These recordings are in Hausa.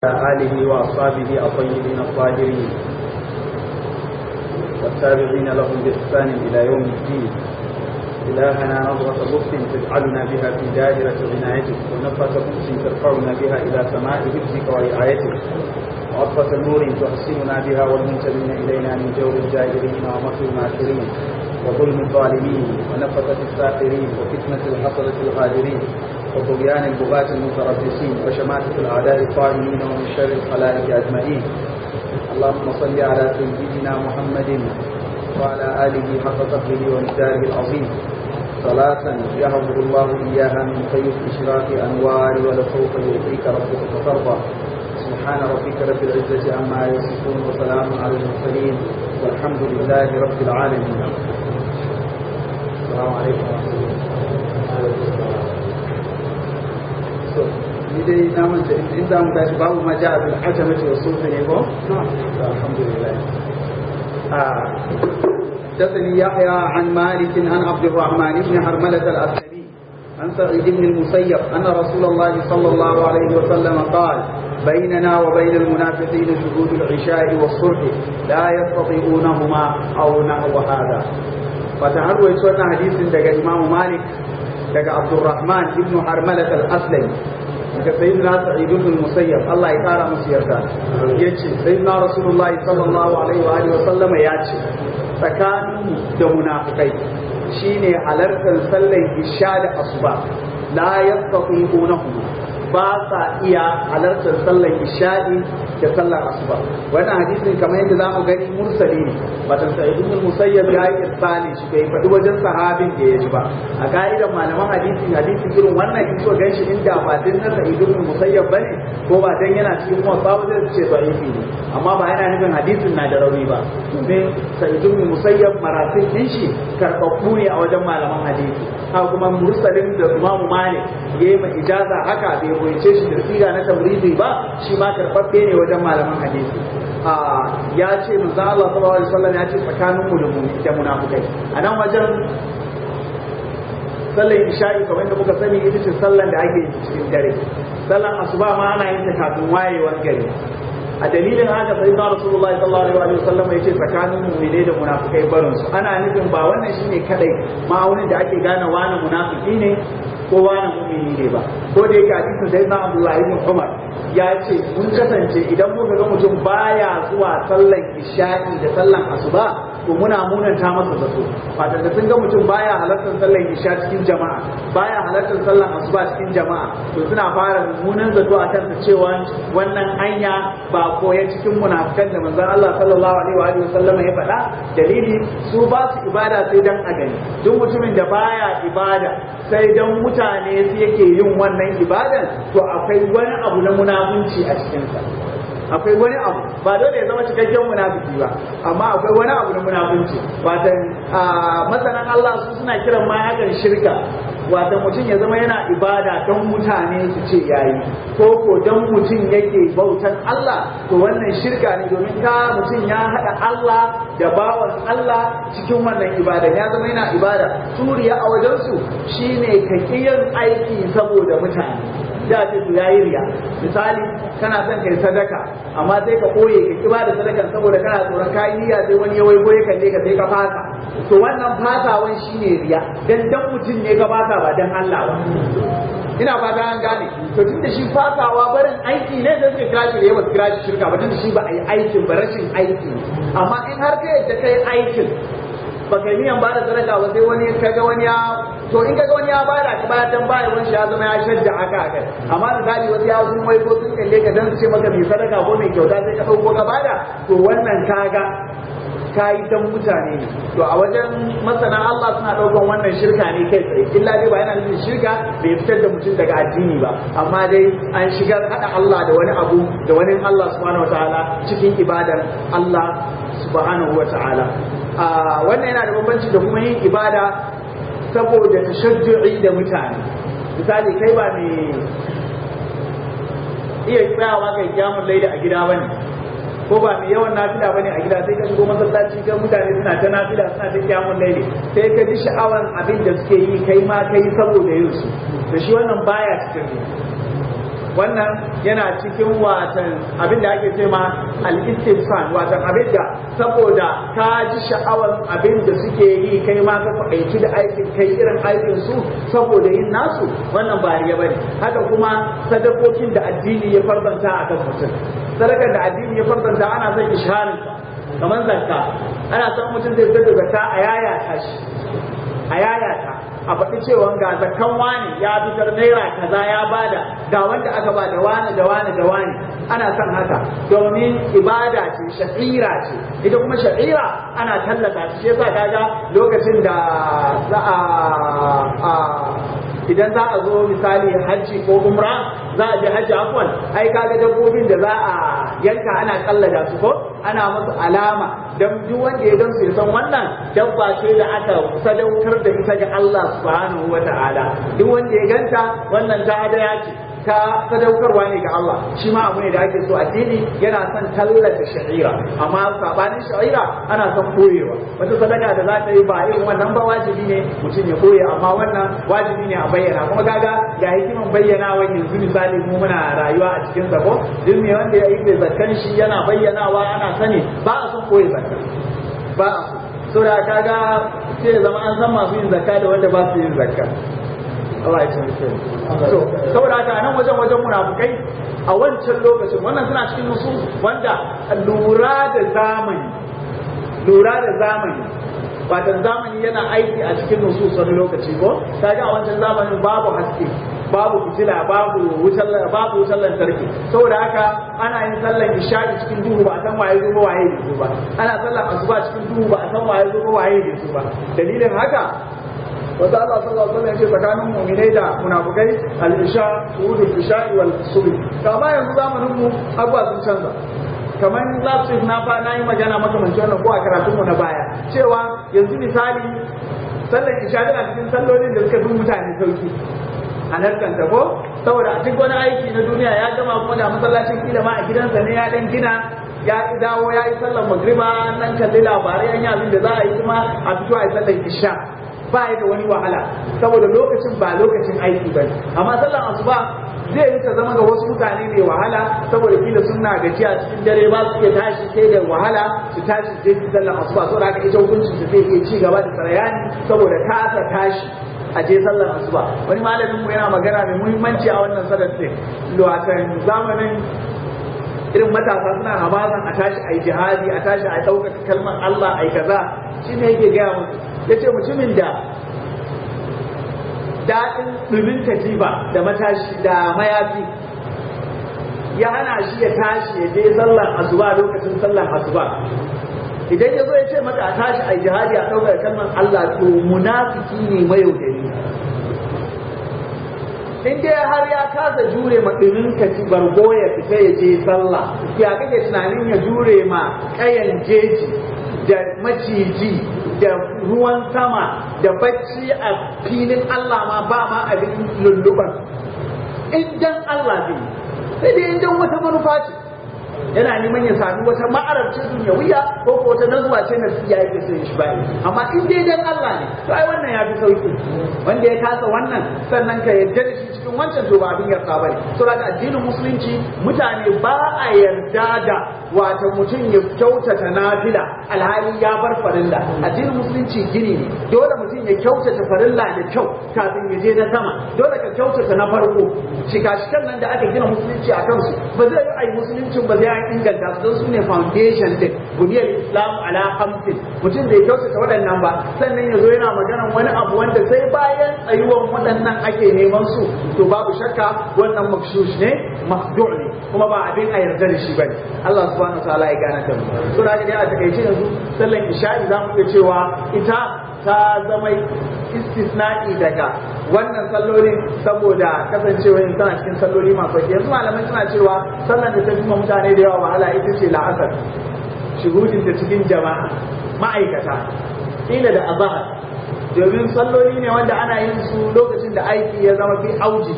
آله وأصحابه الطيبين الطاهرين والتابعين لهم بإحسان إلى يوم الدين إلهنا نظرة لطف تجعلنا بها في دائرة عنايتك ونفة قدس ترفعنا بها إلى سماء حفظك ورعايتك وعطفة نور تحسننا بها والمنتمين إلينا من جور الجائرين ومكر الماكرين وظلم الظالمين ونفثة الساخرين وفتنة الحصلة الغادرين وطغيان البغاة المتربصين وشماتة الأعداء الطاغين ومن شر الخلائق أجمعين اللهم صل على سيدنا محمد وعلى آله حق قدره ومقداره العظيم صلاة يهب الله إياها من خير إشراق أنوار ولسوف يؤتيك ربك فترضى سبحان ربك رب العزة عما يصفون وسلام على المرسلين والحمد لله رب العالمين السلام عليكم ورحمة الله ni dai na manta in za mu tashi babu ma ja'a bil hajamati wa sulhi ne ko alhamdulillah حدثني يحيى عن مالك عن عبد الرحمن بن حرملة الأسلمي عن سعيد بن المسيب أن رسول الله صلى الله عليه وسلم قال بيننا وبين المنافقين شهود العشاء والصبح لا يستطيعونهما أو نحو هذا فتعروا يسوى حديث دقى إمام مالك دقى عبد الرحمن بن حرملة الأسلمي daga sayyidina sa'id ibn musayyab Allah ya kara musu yarda yace sayyidina rasulullahi sallallahu alaihi wa alihi wa sallama yace tsakanin da munafikai shine halartar sallar isha da asuba la yastati'unahu ba sa iya halartar sallar isha'i da sallar asuba wannan hadisin kamar yadda za mu gani mursali ne batan sa'id ibn musayyab ya yi irsali shi bai faɗi wajen sahabin da ya ji ba a ka'idar malaman hadisi hadisi irin wannan in so ganshi inda ba din na sa'id ibn musayyab bane ko ba dan yana cikin kuma babu zai ce da'ifi ne amma ba yana nufin hadisin na da rauni ba domin sa'id ibn musayyab maratin din shi karɓaɓɓu ne a wajen malaman hadisi haka kuma mursalin da imamu malik yayi ma ijaza haka bai koyace shi da siga na tamridi ba shi ma karɓaɓɓe ne wajen malaman hadisi ya ce manzo Allah sallallahu alaihi wasallam ya ce tsakanin mu da mu da munafikai a nan wajen sallar isha'i kamar da muka sani ita ce sallar da ake cikin dare sallar asuba ma ana yin ta kafin wayewar gari a dalilin haka sai da Rasulullahi sallallahu alaihi wasallam ya ce tsakanin mu'mine da munafikai barin su ana nufin ba wannan shine kadai ma'aunin da ake gane wani munafiki ne ko wani mu'mini ne ba ko da yake hadisin sai na Abdullah ibn Umar ya ce mun kasance idan muka ga mutum baya zuwa sallan isha'i da sallan asuba to muna munanta masa zato fatan da sun ga mutum baya halartar sallan isha cikin jama'a baya halartar sallan asuba cikin jama'a to suna fara mummunan zato a kansa cewa wannan hanya ba koya cikin munafikan da manzon Allah sallallahu alaihi wa sallam ya faɗa dalili su ba su ibada sai dan a gani duk mutumin da baya ibada sai dan mutane su yake yin wannan ibadan to akwai wani abu na munafunci a cikinsa akwai wani abu ba dole ya zama cikakken munafiki ba amma akwai wani abu na munafunci watan masanan Allah su suna kiran ma hakan shirka wata mutum ya zama yana ibada don mutane su ce yayi ko ko don mutum yake bautan Allah to wannan shirka ne domin ka mutum ya haɗa Allah da bawan Allah cikin wannan ibada ya zama yana ibada turiya a wajensu shine ka yin aiki saboda mutane da ce su yayi riya misali kana son kai sadaka amma sai ka koye ka kiba da sadakan saboda kana tsoron kayi niyya sai wani ya waigo ya kalle ka sai ka fasa to wannan fasawan shine riya dan dan mutum ne ka fasa ba dan Allah ba ina fata an gane to tunda shi fasawa barin aiki ne da suka kira shi da yawa kira shi shirka ba tunda shi ba a yi aikin ba rashin aiki amma in har ka yadda kai aikin baka yi niyan bada sadaka ba sai wani kaga wani ya to in kaga wani ya bada ka bayar dan bayar wani ya zama ya shadda aka aka amma misali wasu ya sun wai ko sun kalle ka dan su ce maka mai sadaka ko mai kyauta sai ka dauko ka bada to wannan kaga kayi dan mutane ne to a wajen masana Allah suna daukan wannan shirka ne kai tsaye illa dai ba yana nufin shirka bai fitar da mutum daga addini ba amma dai an shigar hada Allah da wani abu da wani Allah subhanahu wataala cikin ibadar Allah subhanahu wataala wannan yana da bambanci da kuma yin ibada saboda tashajju'i da mutane misali kai ba mai iya tsayawa kai kyamun laida a gida bane ko ba mai yawan nafila bane a gida sai ka shigo masallaci ga mutane suna ta nafila suna ta kyamun laili sai ka ji sha'awan abin da suke yi kai ma kai saboda yin su da shi wannan baya cikin wannan yana cikin watan abin da ake ce ma al-istifsan watan abin da saboda ka ji sha'awar abin da suke yi kai ma ka faɗaici da aikin kai irin aikin su saboda yin nasu wannan ba riya bane haka kuma sadakokin da addini ya farzanta akan mutum sadakar da addini ya farzanta ana son isharin kamar zakka ana son mutum zai fitar da zakka a yayata shi a yayata a faɗi cewa ga zakkan wani ya fitar naira kaza ya bada ga wanda aka ba da wani da wani da wani ana son haka domin ibada ce sha'ira ce ita kuma sha'ira ana tallata shi yasa kaga lokacin da za a idan za a zo misali hajji ko umra za a je hajji afwan ai kaga dabbobin da za a yanka ana kallada su ko ana musu alama dan duk wanda ya gansu ya san wannan dabba ce da aka sadaukar da ita ga Allah subhanahu wata'ala duk wanda ya ganta wannan ta hadaya ce ta sadaukarwa ne ga Allah shi ma abu ne da ake so addini yana son tallata sha'ira amma sabanin sha'ira ana son koyewa wata sadaka da za ta yi ba irin wannan ba wajibi ne mutum ya koye amma wannan wajibi ne a bayyana kuma kaga ga hikiman bayyana wani yanzu misali mu muna rayuwa a cikin zako duk me wanda ya yi da zakkan shi yana bayyanawa ana sani ba a son koye zakka ba a so saboda kaga sai zama an san masu yin zakka da wanda ba su yin zakka Allah ya taimake so saboda haka nan wajen wajen munafukai a wancan lokacin wannan suna cikin nusu wanda lura da zamani lura da zamani watan zamani yana aiki a cikin nusu wani lokaci ko kaga a wancan zamanin babu haske babu fitila babu wutar babu wutar lantarki saboda haka ana yin sallar isha'i cikin duhu ba a san waye zo ba waye bai zo ba ana sallar asuba cikin duhu ba a san waye zo ba waye bai zo ba dalilin haka wanda Allah sallallahu alaihi wasallam ya ce tsakanin mu'minai da munafikai al-isha shuhudul isha'i wal subh kama yanzu zamanin mu abuwa sun canza kamar last week na fa na yi magana makamancin wannan ko a karatun mu na baya cewa yanzu misali sallar isha tana cikin sallolin da suka fi mutane sauki a nan ko saboda a duk wani aiki na duniya ya gama kuma da masallacin kila ma a gidansa ne ya dan gina ya dawo ya yi sallar magriba nan kalli labarai an yi abin da za a yi kuma a fito a yi sallar isha ba ya da wani wahala saboda lokacin ba lokacin aiki ba ne amma sallar asuba zai yi ta zama ga wasu mutane mai wahala saboda kila suna gajiya cikin dare ba su iya tashi sai da wahala su tashi sai su sallar asuba saboda haka ita hukuncin su zai iya ci gaba da sarayani saboda kasa tashi a je sallar asuba wani malamin mu yana magana mai muhimmanci a wannan salar din watan zamanin irin matasa suna hamazan a tashi a yi jihadi a tashi a ɗaukaka kalmar Allah a yi kaza shi ne yake gaya musu ya ce mutumin da daɗin ɗumin katifa da matashi da mayafi ya hana shi ya tashi ya je sallar asuba lokacin sallar asuba idan ya zo ya ce maka a tashi a jihadi a ɗaukar kalmar Allah to munafiki ne mayaudari in dai har ya kasa jure ma ɗumin kaci bargo ya fita ya je sallah ya kake tunanin ya jure ma ƙayan jeji da maciji da ruwan sama da bacci a filin Allah ma ba ma abin lulluban in dan Allah zai sai dai in dan wata manufa ce yana neman ya sami wata ma'arabcin duniyawiya ko ko wata nazuwa ce na siya yake so shi bai amma in dai dan Allah ne to ai wannan ya fi sauki wanda ya kasa wannan sannan ka yarda da shi cikin wancan to ba abin yarda bane so da addinin musulunci mutane ba a yarda da wato mutum ya kyautata nafila alhali ya bar farilla addinin musulunci gini ne dole mutum ya kyautata farilla da kyau kafin ya je na sama dole ka kyautata na farko shika-shikan nan da aka gina musulunci a kansu ba zai yi ai musuluncin ba zai an inganta su don su ne foundation din buniyar islam ala hamsin mutum da ya kyautata waɗannan ba sannan ya zo yana maganan wani abu wanda sai bayan tsayuwan waɗannan ake neman su to babu shakka wannan makshush ne mahdu' ne kuma ba abin a yarda da shi bane Allah subhanahu wa ta'ala ya gane ta mu to da ga a takaice yanzu sallan isha'i za mu iya cewa ita ta zama istisna'i daga wannan sallolin saboda kasancewa yin tana cikin salloli masu sauki yanzu malamai suna cewa sallan da ta fi mutane da yawa wahala ita ce la'asar shuhudin ta cikin jama'a ma'aikata ila da azahar domin salloli ne wanda ana yin su lokacin da aiki ya zama fi auji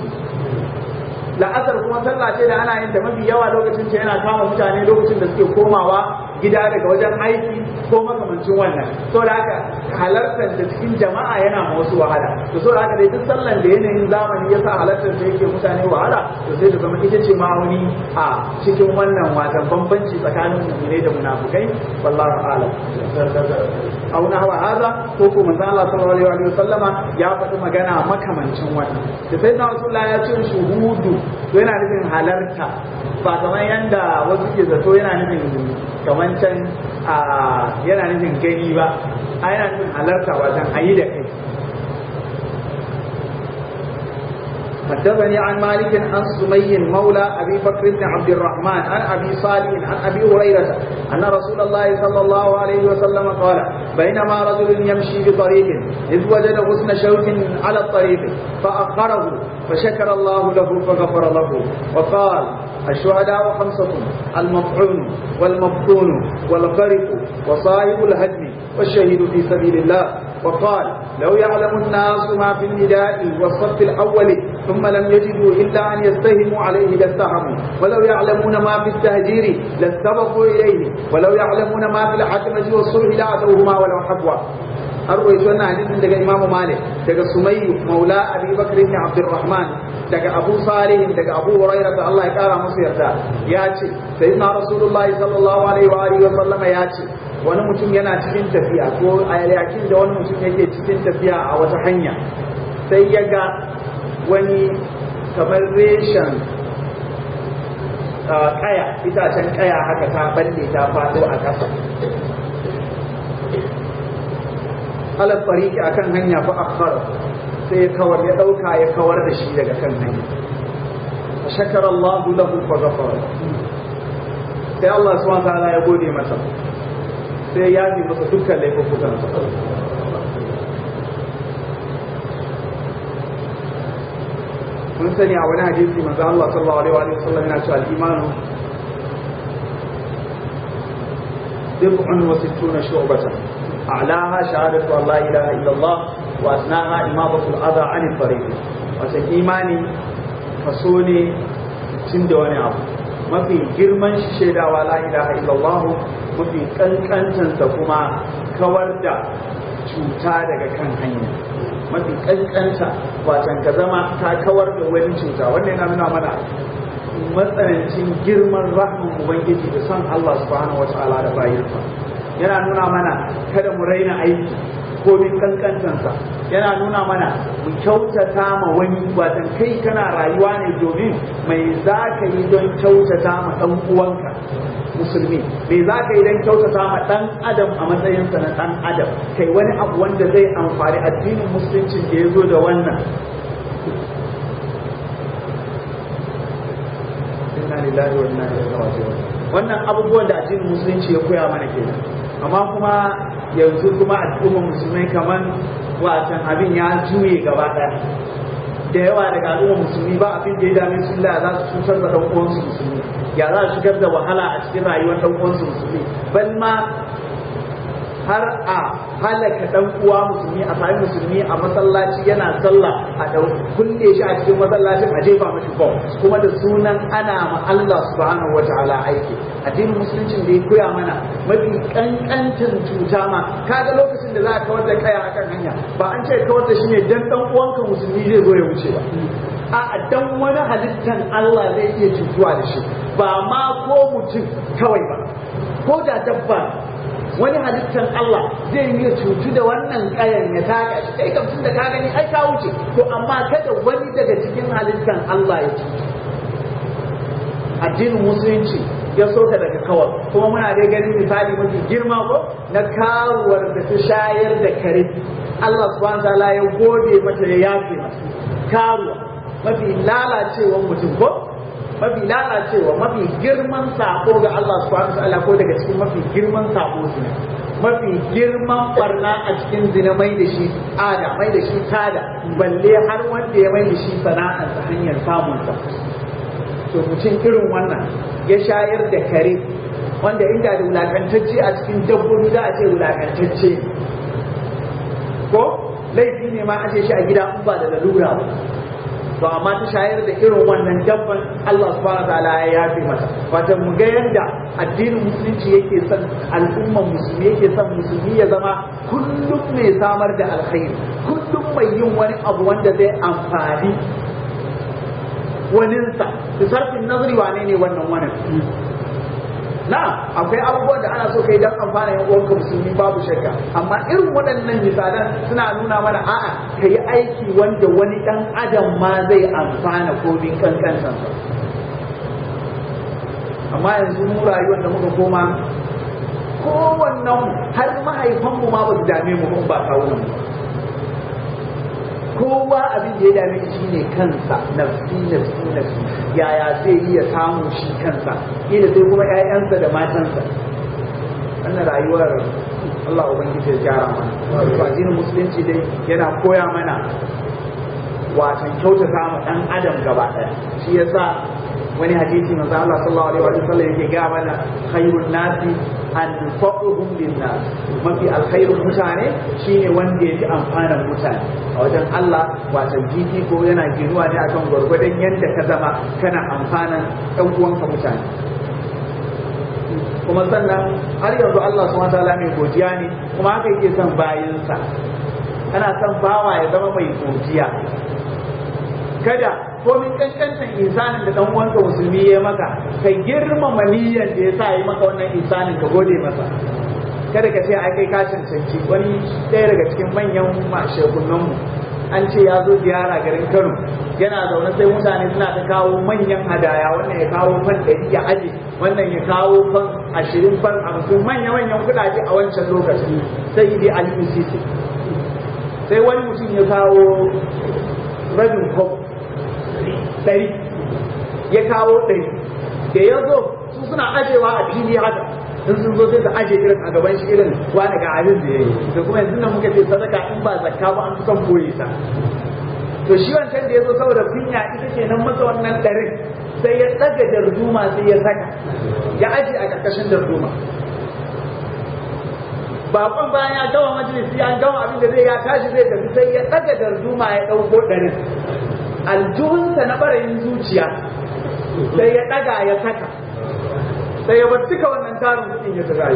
la'asar kuma sallah ce da ana yin da mafi yawa lokacin ce yana kama mutane lokacin da suke komawa gida daga wajen aiki ko makamancin wannan saboda haka halartar da cikin jama'a yana ma wasu wahala to saboda haka dai duk sallan da yanayin zamani yasa halartar da yake mutane wahala to sai da zama ita ce ma'auni a cikin wannan watan bambanci tsakanin mu'minai da munafukai wallahu a'lam au na hawa haza ko ko manzo Allah sallallahu alaihi wa sallama ya faɗi magana makamancin wannan da sai na Rasulullah ya ce shuhudu to yana nufin halarta ba kamar yanda wasu ke zato yana nufin kamar can a yana nufin gani ba a yana nufin halarta wajen ayi da kai حدثني عن مالك عن سمي مولى ابي بكر بن عبد الرحمن عن ابي صالح عن ابي هريره ان رسول الله صلى الله عليه وسلم قال بينما رجل يمشي بطريق اذ وجد غصن شوك على الطريق فاخره فشكر الله له فغفر له وقال الشهداء خمسة المطعون والمبطون والغرق وصاحب الهدم والشهيد في سبيل الله وقال لو يعلم الناس ما في النداء والصف الأول ثم لم يجدوا إلا أن يستهموا عليه لاستهموا ولو يعلمون ما في التهجير لاستبقوا إليه ولو يعلمون ما في الحكمة والصلح لأتوهما ولو حبوا أروي سنة حديث daga Imam Malik daga Sumayyu Maula Abi Bakr ibn Abdurrahman daga Abu Salih daga Abu Hurairah da Allah ya kara masa yarda ya ce sayyidina Rasulullahi sallallahu alaihi wa alihi wa sallama ya ce wani mutum yana cikin tafiya ko a yakin da wani mutum yake cikin tafiya a wata hanya sai ya ga wani kamar reshen kaya itacen kaya haka ta balle ta faɗo a ƙasa alar fariki a kan hanya fa akhara sai ya kawar ya ɗauka ya kawar da shi daga kan hanya a shakar Allah lahu fa ghafara sai Allah subhanahu wa ta'ala ya gode masa sai ya yi masa dukkan laifukan sa mun sani a wani hadisi manzo Allah sallallahu alaihi wa sallam yana cewa al-imanu bid'un wa sittuna shu'batan a'laha shahadatu an la ilaha illallah wa asnaha imadatu al-adha 'an al-tariq wata imani kaso ne cin da wani abu mafi girman shi shaidawa la ilaha illallah mafi kankantansa kuma kawar da cuta daga kan hanya mafi kankanta watan ka zama ta kawar da wani cuta wanda yana nuna mana matsanancin girman rahman ubangiji da son Allah subhanahu wa ta'ala da bayinsa yana nuna mana kada mu raina aiki ko min kankantansa yana nuna mana mu kyautata ma wani watan kai kana rayuwa ne domin mai za ka yi don kyautata ma ɗan uwanka musulmi me za ka yi don kyautata ma ɗan adam a matsayinsa na ɗan adam kai wani abu wanda zai amfani addinin musulunci da ya zo da wannan inna lillahi wa inna ilaihi raji'un wannan abubuwan da addinin musulunci ya koya mana kenan amma kuma yanzu kuma al'ummar musulmai kaman watan abin ya juye gaba ɗaya da yawa daga al'ummar musulmi ba abin da ya dame su la za su cutar da ɗan uwansu musulmi ya za su shigar da wahala a cikin rayuwar ɗan uwansu musulmi ban ma har a halaka ɗan uwa musulmi a sami musulmi a masallaci yana sallah a ɗau kulle shi a cikin masallacin a jefa mashi bom kuma da sunan ana ma Allah subhanahu wataala aiki addinin musuluncin da ya koya mana mafi kankantin cuta ma kaga lokacin da za a kawar da kaya akan hanya ba an ce kawar da shi ne dan ɗan uwanka musulmi zai zo ya wuce ba a dan wani halittan Allah zai iya cutuwa da shi ba ma ko mutum kawai ba ko da dabba wani halittar Allah zai yi cutu da wannan kayan ya taka shi kai kam da ka gani ai ka wuce to amma kada wani daga cikin halittar Allah ya cutu addinin musulunci ya soka daga kawar kuma muna dai ganin misali mafi girma ko na karuwar da ta shayar da kare Allah subhanahu wa ta'ala ya gode mata ya yafe mata karuwa mafi lalacewan mutum ko mafi lalacewa mafi girman sako ga Allah subhanahu wa ta'ala ko daga cikin mafi girman sako zina mafi girman barna a cikin zina mai da shi ada mai da shi tada balle har wanda ya mai da shi sana'ar ta hanyar samun sa to mutum irin wannan ya shayar da kare wanda inda da wulakantacce a cikin dabbobi za a ce wulakantacce ko laifi ne ma a ce shi a gida in ba da lalura ba to amma ta shayar da irin wannan dabban Allah subhanahu wataala ya yafe mata wato mu ga yanda addinin musulunci yake son al'umman musulmi yake son musulmi ya zama kullum mai samar da alkhairi kullum mai yin wani abu wanda zai amfani waninsa su sarfin nazari wane ne wannan wani na akwai abubuwan da ana so kai dan amfana yan uwanka musulmi babu shakka amma irin waɗannan misalan suna nuna mana a'a ka yi aiki wanda wani ɗan adam ma zai amfana ko bin kankansansa amma yanzu mu rayuwar da muka koma kowannen har mahaifanmu ma ba su dame mu ba kawo mu kowa abin da ya dame shi shine kansa nafsi nafsi nafsi yaya zai iya samu shi kansa ila sai kuma ƴaƴansa da matansa wannan rayuwar Allah ubangiji ya gyara mana to addinin musulunci dai yana koya mana watan kyautata ma dan adam gaba ɗaya shi yasa wani hadisi manzo Allah sallallahu alaihi wa sallam yake ga mana khairun nasi anfa'uhum linnas mafi alkhairun mutane shine wanda yake amfanan mutane a wajen Allah wato jiki ko yana ginuwa ne akan gwargwadon yadda ka zama kana amfanan ɗan uwanka mutane kuma sannan har yanzu Allah subhanahu wataala mai godiya ne kuma haka yake son bayinsa ana son bawa ya zama mai godiya kada komin kankantan insanin da dan uwanka musulmi ya maka ka girmama niyyar da ya sa yi maka wannan insanin ka gode masa kada ka ce ai kai ka cancanci wani ɗaya daga cikin manyan shekunan mu an ce ya zo ziyara garin Kano yana zaune sai mutane suna ta kawo manyan hadaya wannan ya kawo fan ɗari ya aje wannan ya kawo fan ashirin fan hamsin manya-manyan kuɗaɗe a wancan lokaci sai dai alifu sisi sai wani mutum ya kawo rabin kwabo ɗari ya kawo ɗari da ya zo su suna ajewa a fili haka in sun zo sai su aje irin a gaban shi irin wani ga abin da ya yi da kuma yanzu nan muka ce sadaka in ba zakka ba an fi son boye ta to shi wancan da ya zo saboda kunya ita ce nan masa wannan ɗarin sai ya ɗaga darduma sai ya saka ya aje a ƙarƙashin darduma bakon bayan ya gama majalisi an gama abin da zai ya tashi zai tafi sai ya ɗaga darduma ya ɗauko ɗarin aljuhunsa na ɓarayin zuciya sai ya ɗaga ya saka sai ya bar duka wannan tarin kuɗin ya rayu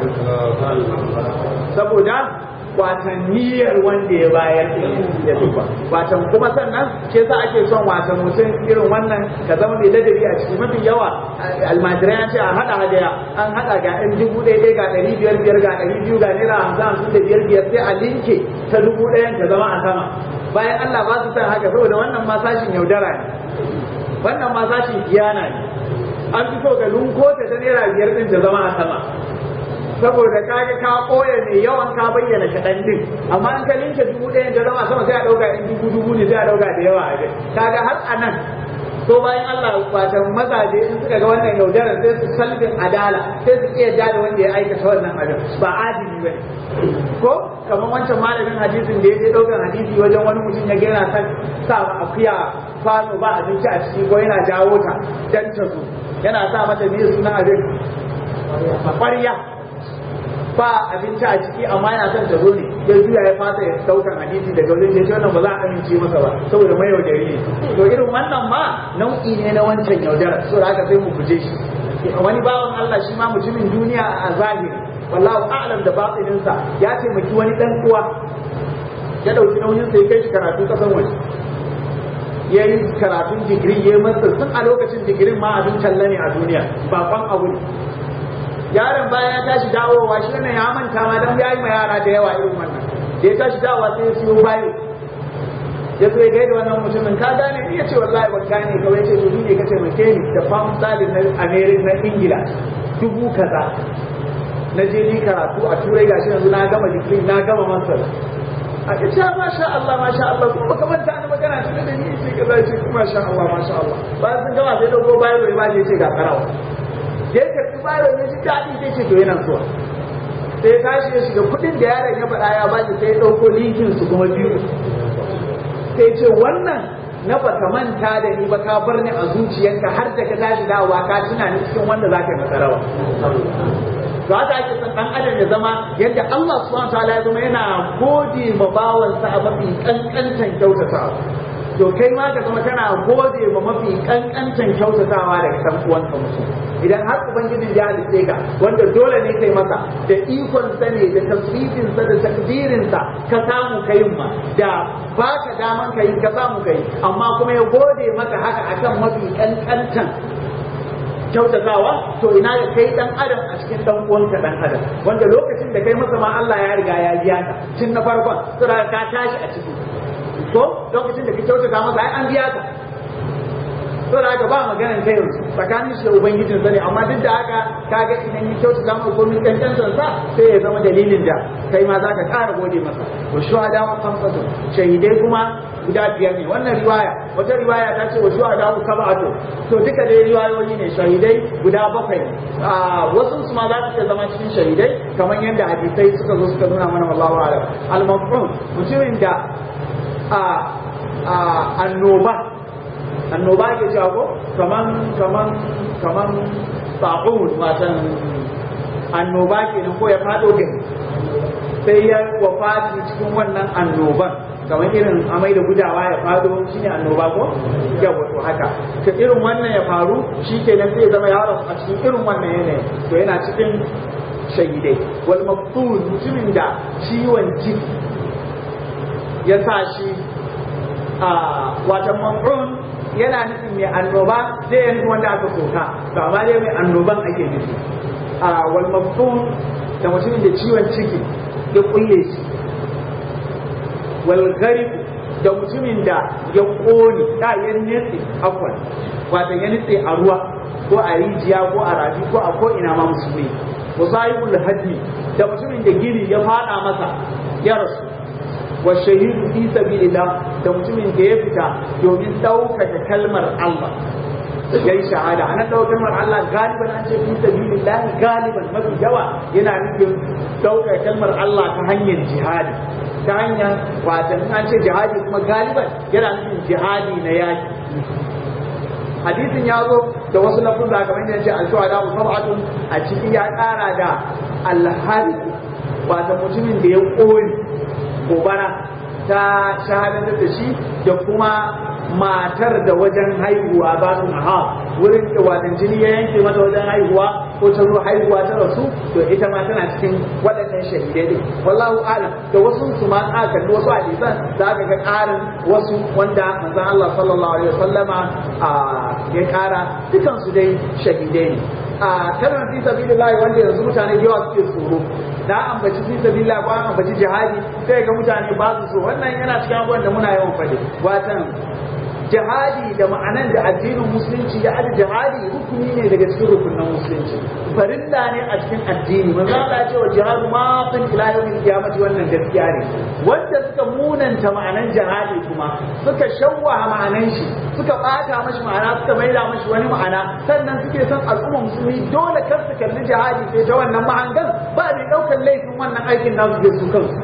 saboda watan niyyar wanda ya bayar ya duba watan kuma sannan ke sa ake son watan mutum irin wannan ka zama mai ladabi a ciki mafi yawa almajirai an ce a haɗa hadaya an haɗa ga ɗan dubu ɗaya ɗaya ga ɗari biyar biyar ga ɗari biyu ga naira hamsin hamsin da biyar biyar sai a linke ta dubu ɗayan ta zama a sama bayan Allah ba su san haka saboda wannan ma sashin yaudara ne wannan ma sashin kiyana ne an fi so ga lunko ta ta naira biyar ɗin ta zama a sama saboda kaga ka koya mai yawan ka bayyana kaɗan din amma an ka linke dubu ɗaya da zama sama sai a ɗauka in dubu dubu ne sai a ɗauka da yawa a kai kaga har a nan so bayan Allah wata mazaje in suka ga wannan yaudarar sai su salbin adala sai su iya da wanda ya aikata wannan abin ba adili ba ko kamar wancan malamin hadisin da ya je ɗaukan hadisi wajen wani mutum ya gina ta sa akuya kwano ba abinci a ciki ko yana jawo ta dan ta zo yana sa mata ne sunan abin ƙwarya ba abinci a ciki amma yana son ta zo ne ya juya ya fasa ya daukan hadisi daga wajen ya wannan ba za a amince masa ba saboda mai yaudari ne to irin wannan ma nau'i ne na wancan yaudara so da haka sai mu guje shi wani bawan Allah shi ma mutumin duniya a zahiri wallahu a'lam da batininsa ya taimaki wani dan uwa ya dauki nauyin sa ya kai shi karatu kasan waje ya yi karatun digiri ya yi masa tun a lokacin digirin ma abin talla ne a duniya bakon abu ne yaron bayan ya tashi dawowa shi wannan ya manta ma dan ya yi ma yara da yawa irin wannan da ya tashi dawowa sai ya siyo bayo ya zo ya gaida wannan mutumin ka gane ni ya ce wallahi ban gane kawai ce to ni ne ka taimake ni da pound sterling na America na Ingila dubu kaza na je ni karatu a turai gashi yanzu na gama digiri na gama master a ka ce masha Allah masha Allah kuma baka manta ni magana tun da ni ce kaza ce kuma masha Allah masha Allah bayan sun gama sai dogo bayo ya ba ce ga karawa da ya karɓi bayan ya ji daɗi sai ce to yana zuwa sai ya tashi ya shiga kuɗin da yaron ya faɗa ya bani sai ya ɗauko linkin su kuma biyu sai ce wannan na baka manta da ni ba ka bar ni a zuciyarka har da ka tashi dawowa ka tuna ni cikin wanda za ka yi masarawa to haka ake son ɗan adam ya zama yadda Allah subhanahu wa ta'ala ya zama yana gode ma bawansa a mafi kankantan kyautatawa to kai ma ka zama kana gode ma mafi kankantan kyautatawa daga dan uwanka mutum idan har ubangijin ya halitte ka wanda dole ne kai masa da ikon sa ne da tasbifin sa da takdirin sa ka samu kai ma da baka daman kai ka samu kai amma kuma ya gode maka haka akan mafi kankantan kyautatawa to ina da kai dan adam a cikin dan uwanka dan adam wanda lokacin da kai masa ma Allah ya riga ya biya ka tun na farkon sura ka tashi a ciki ko lokacin da ka kyautata masa ai an biya ka to da haka ba maganar kai yanzu tsakanin shi da ubangijin sa ne amma duk da haka kaga idan ya kyautata masa komai kankantar sa sai ya zama dalilin da kai ma zaka ƙara gode masa wa shuhada wa kamsatu shahidai kuma guda biyar ne wannan riwaya wata riwaya ta ce wa shuhada wa sab'atu to duka dai riwayoyi ne shahidai guda bakwai a wasu su ma za su iya zama cikin shahidai kamar yadda hadisai suka zo suka nuna mana wallahu a'lam al-mafhum mutumin da a annoba annoba ke cewa ko kaman kaman kaman ta'un watan annoba kenan ko ya fado gari sai ya wafati cikin wannan annoban kamar irin amai da gudawa ya fado shine annoba ko yawa to haka ka irin wannan ya faru shi kenan sai ya zama ya rasu a cikin irin wannan yanayi to yana cikin shahidai wal maqtul mutumin da ciwon ciki ya sa shi a watan maf'un yana nufin mai annoba zai yi nufin wanda aka soka to amma dai mai annoban ake nufi a wal maf'un da mutumin da ciwon ciki ya kulle shi wal gharib da mutumin da ya kone da ya nitse afwan wato ya nitse a ruwa ko a rijiya ko a rafi ko a ko ina ma musulmi wa sahibul hajji da mutumin da gini ya fada masa ya rasu wa shahidu fi sabilillah da mutumin da ya fita domin ɗaukaka kalmar Allah ya yi shahada ana ɗaukar kalmar Allah galiban an ce fi sabilillah galiban mafi yawa yana nufin ɗaukaka kalmar Allah ta hanyar jihadi ta hanyar watan an ce jihadi kuma galiban yana nufin jihadi na yaki hadisin ya zo da wasu lafuzza kamar yadda ce al-shuhada sab'atun a ciki ya ƙara da al-hari wata mutumin da ya ƙone gobara ta shahadantar da shi da kuma matar da wajen haihuwa ba su na wurin da watan jini ya yanke mata wajen haihuwa ko ta zo haihuwa ta rasu to ita ma tana cikin waɗannan shahidai din wallahu alam da wasu su ma aka kalli wasu hadisan za ka ga ƙarin wasu wanda manzon Allah sallallahu alaihi wasallama ya ƙara dukan su dai shahidai ne a kalmar fi sabilillah wanda yanzu mutane da yawa suke tsoro na ambaci fi sabilillah ko an ambaci jihadi sai ga mutane ba su so wannan yana cikin abubuwan da muna yawan faɗi watan jihadi da ma'anan da addinin musulunci ya aji jihadi rukuni ne daga cikin rukunan musulunci farilla ne a cikin addini manzo Allah ya ce wa jihadu ma fin ila yawmil qiyamati wannan gaskiya ne wanda suka munanta ma'anan jihadi kuma suka shawwaha ma'anan shi suka bata mashi ma'ana suka maida mashi wani ma'ana sannan suke son al'umma musulmi dole kar su kalli jihadi sai ta wannan mahangan ba mai daukar laifin wannan aikin nasu da su kansu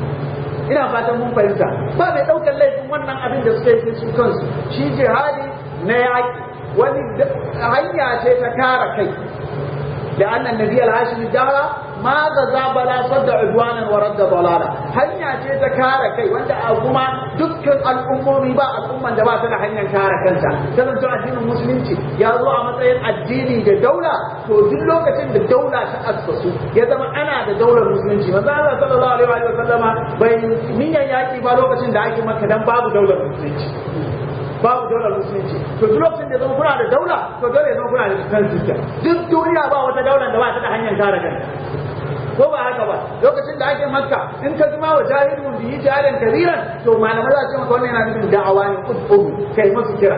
ina fatan mun fahimta ba mai ɗaukar laifin wannan abin da suka yi su kansu shi jihadi na yaƙi wani hanya ce ta kare kai da annan nabi al-hashim dara ma za za bala sadda udwanan wa radda dalala hanya ce ta kare kai wanda a kuma dukkan al'ummomi ba al'umman da ba ta da hanyar kare kanta kasance addinin musulunci ya zo a matsayin addini da daula to duk lokacin da daula ta assasu ya zama ana da daular musulunci manzo Allah sallallahu alaihi wa sallama bai niyan yaki ba lokacin da ake maka dan babu daular musulunci babu daular musulunci to duk lokacin da zama kuna da daula to dole ya zama kuna da kan system duk duniya ba wata daular da ba ta da hanyar kare kanta ko ba haka ba lokacin da ake makka in ka zama wa jahilun biyi jahilan kabiran to malamai za su maka wannan yana nufin da'awa ne kudu kai masu kira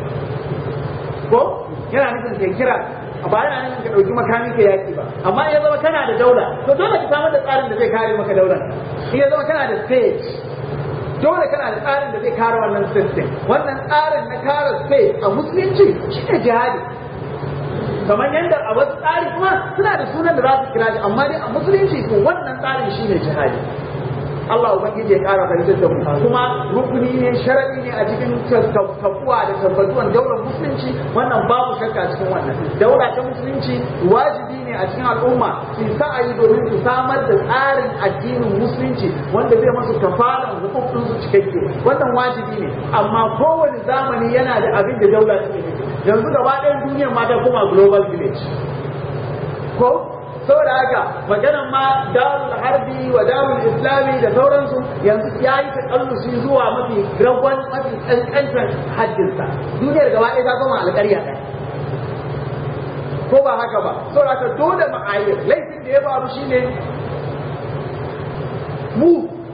ko yana nufin kai kira ba yana nufin ka dauki makami ka yaki ba amma ya zama kana da daula to dole ka samar da tsarin da zai kare maka daular in ya zama kana da state dole kana da tsarin da zai kare wannan system wannan tsarin na kare state a musulunci shi ne jihadi kamar yadda a wasu tsari kuma suna da sunan da za su kira shi amma dai a musulunci ko wannan tsarin shi ne jihadi Allah ubangiji ya kara fahimtar da mu kuma rukuni ne sharadi ne a cikin tafuwa da tabbatuwan daular musulunci wannan babu shakka cikin wannan daula ta musulunci wajibi ne a cikin al'umma su yi sa'ayi domin su samar da tsarin addinin musulunci wanda zai masu kafaran hukukun su cikakke wannan wajibi ne amma kowane zamani yana da abin da daula take nufi yanzu gaba ɗayan duniyar ma ta kuma global village ko saboda haka maganan ma darul harbi wa darul islami da sauransu yanzu ya yi takallusi zuwa mafi ragon mafi kankantar haddinsa duniyar gaba ɗaya ta koma alƙarya ɗaya ko ba haka ba saboda haka dole ma'ayyar laifin da ya faru shine mu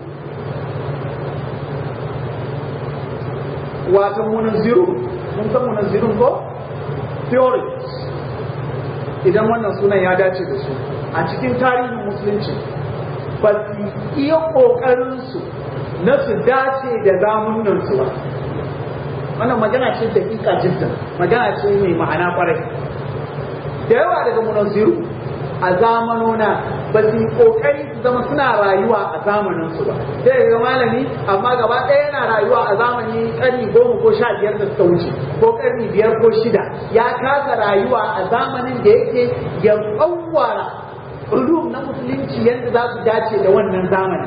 wata munazziru mun san munazzirun ko theories idan wannan sunan ya dace da su a cikin tarihin musulunci ba su iya ƙoƙarinsu na su dace da zamunansu ba wannan magana ce da ƙiƙa jiddan magana ce mai ma'ana ƙwarai da yawa daga munazziru a zamanona ba su yi ƙoƙari su zama suna rayuwa a zamaninsu ba sai ga malami amma gaba ɗaya yana rayuwa a zamani ƙarni goma ko sha biyar da suka wuce ko ƙarni biyar ko shida ya kasa rayuwa a zamanin da yake ya tsawara ulum na musulunci yadda za su dace da wannan zamani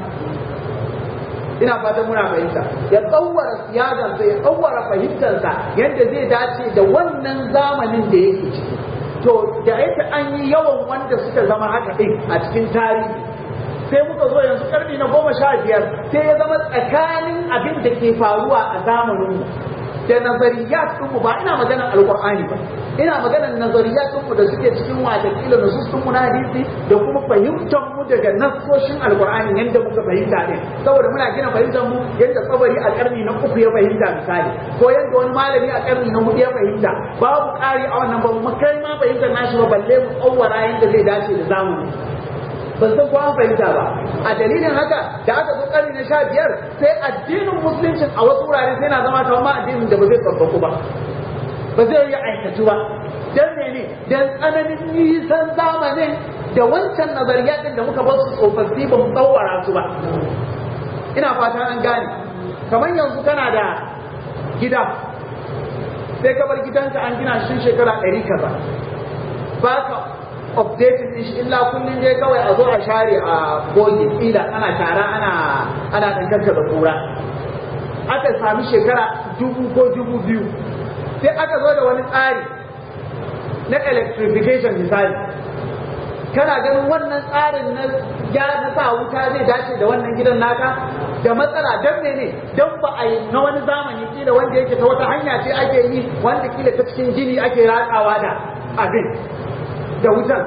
ina fatan muna fahimta ya tsawara siyasarsa ya tsawara fahimtarsa yadda zai dace da wannan zamanin da yake ciki to da yake an yi yawan wanda suka zama haka ɗin a cikin tarihi sai muka zo yanzu karni na goma sha biyar sai ya zama tsakanin abin da ke faruwa a zamanin da nazariyat ɗinmu ba ina maganar alƙur'ani ba ina maganar nazariyat ɗinmu da suke cikin watakila na sussun na hadisi da kuma fahimtar mu daga nassoshin alƙur'ani yadda muka fahimta ɗin saboda muna gina fahimtar mu yadda tsabari a ƙarni na uku ya fahimta misali ko yadda wani malami a ƙarni na hudu ya fahimta babu ƙari a wannan ba mu kai ma fahimtar nashi ba balle mu tsawara yadda zai dace da zamani ban san ko an fahimta ba a dalilin haka da aka zo karni na sha biyar sai addinin musuluncin a wasu wurare sai na zama kamar addinin da ba zai tsabbaku ba ba zai yi aikatu ba dan ne dan tsananin nisan zamanin da wancan nazariyatin da muka bar su tsofaffi ba mu tsawara su ba ina fata an gane kamar yanzu kana da gida sai ka bar gidanka an gina shi shekara ɗari kaza ba ka updating din shi illa kullum dai kawai a zo a share a goge kila ana shara ana ana dangantar da kura aka sami shekara dubu ko dubu biyu sai aka zo da wani tsari na electrification misali kana ganin wannan tsarin na gyara sa wuta zai dace da wannan gidan naka da matsala don ne don ba a yi na wani zamani kila wanda yake ta wata hanya ce ake yi wanda kila ta cikin gini ake ratsawa da abin da wutan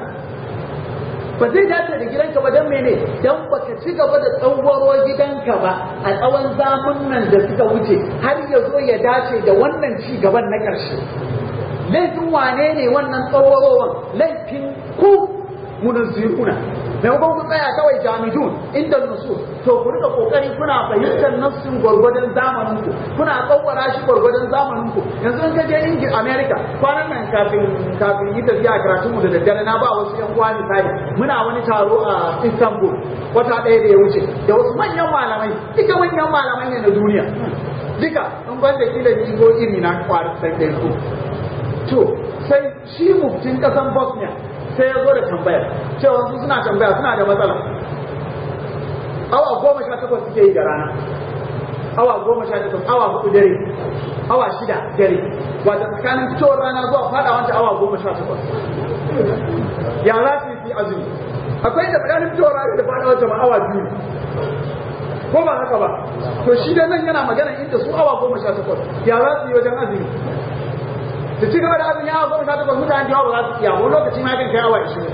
ba zai dace da gidanka ba don mene don baka ci gaba da tsawaro gidanka ba a tsawon zamunan da suka wuce har ya zo ya dace da wannan ci gaban na ƙarshe laifin wane ne wannan tsawarowar laifin ku munazziruna maimakon ku tsaya kawai jamidun inda nusu to ku rika kokari kuna fahimtar nassin gwargwadon zamanin ku kuna tsawara shi gwargwadon zamanin ku yanzu in ka je ingi america kwanan nan kafin kafin yi tafiya karatun mu da daddare na ba wasu yan uwa misali muna wani taro a istanbul wata ɗaya da ya wuce da wasu manyan malamai duka manyan malamai ne na duniya duka in ban da kila ni ko iri na kwarin sai ku to sai shi muftin kasan bosnia sai ya zo da tambaya cewa su suna tambaya suna da matsala awa goma sha takwas suke yi da rana awa goma sha takwas awa hudu dare awa shida dare wata tsakanin fitowar rana zuwa fada wancan awa goma sha takwas ya za su yi azumi akwai da tsakanin fitowar rana da fada wancan awa biyu ko ba haka ba to shi da nan yana magana inda su awa goma sha takwas ya za su yi wajen azumi da ci gaba da azumi awa goma sha takwas mutane da yawa ba za su iya wani lokaci ma kan kai awa ishirin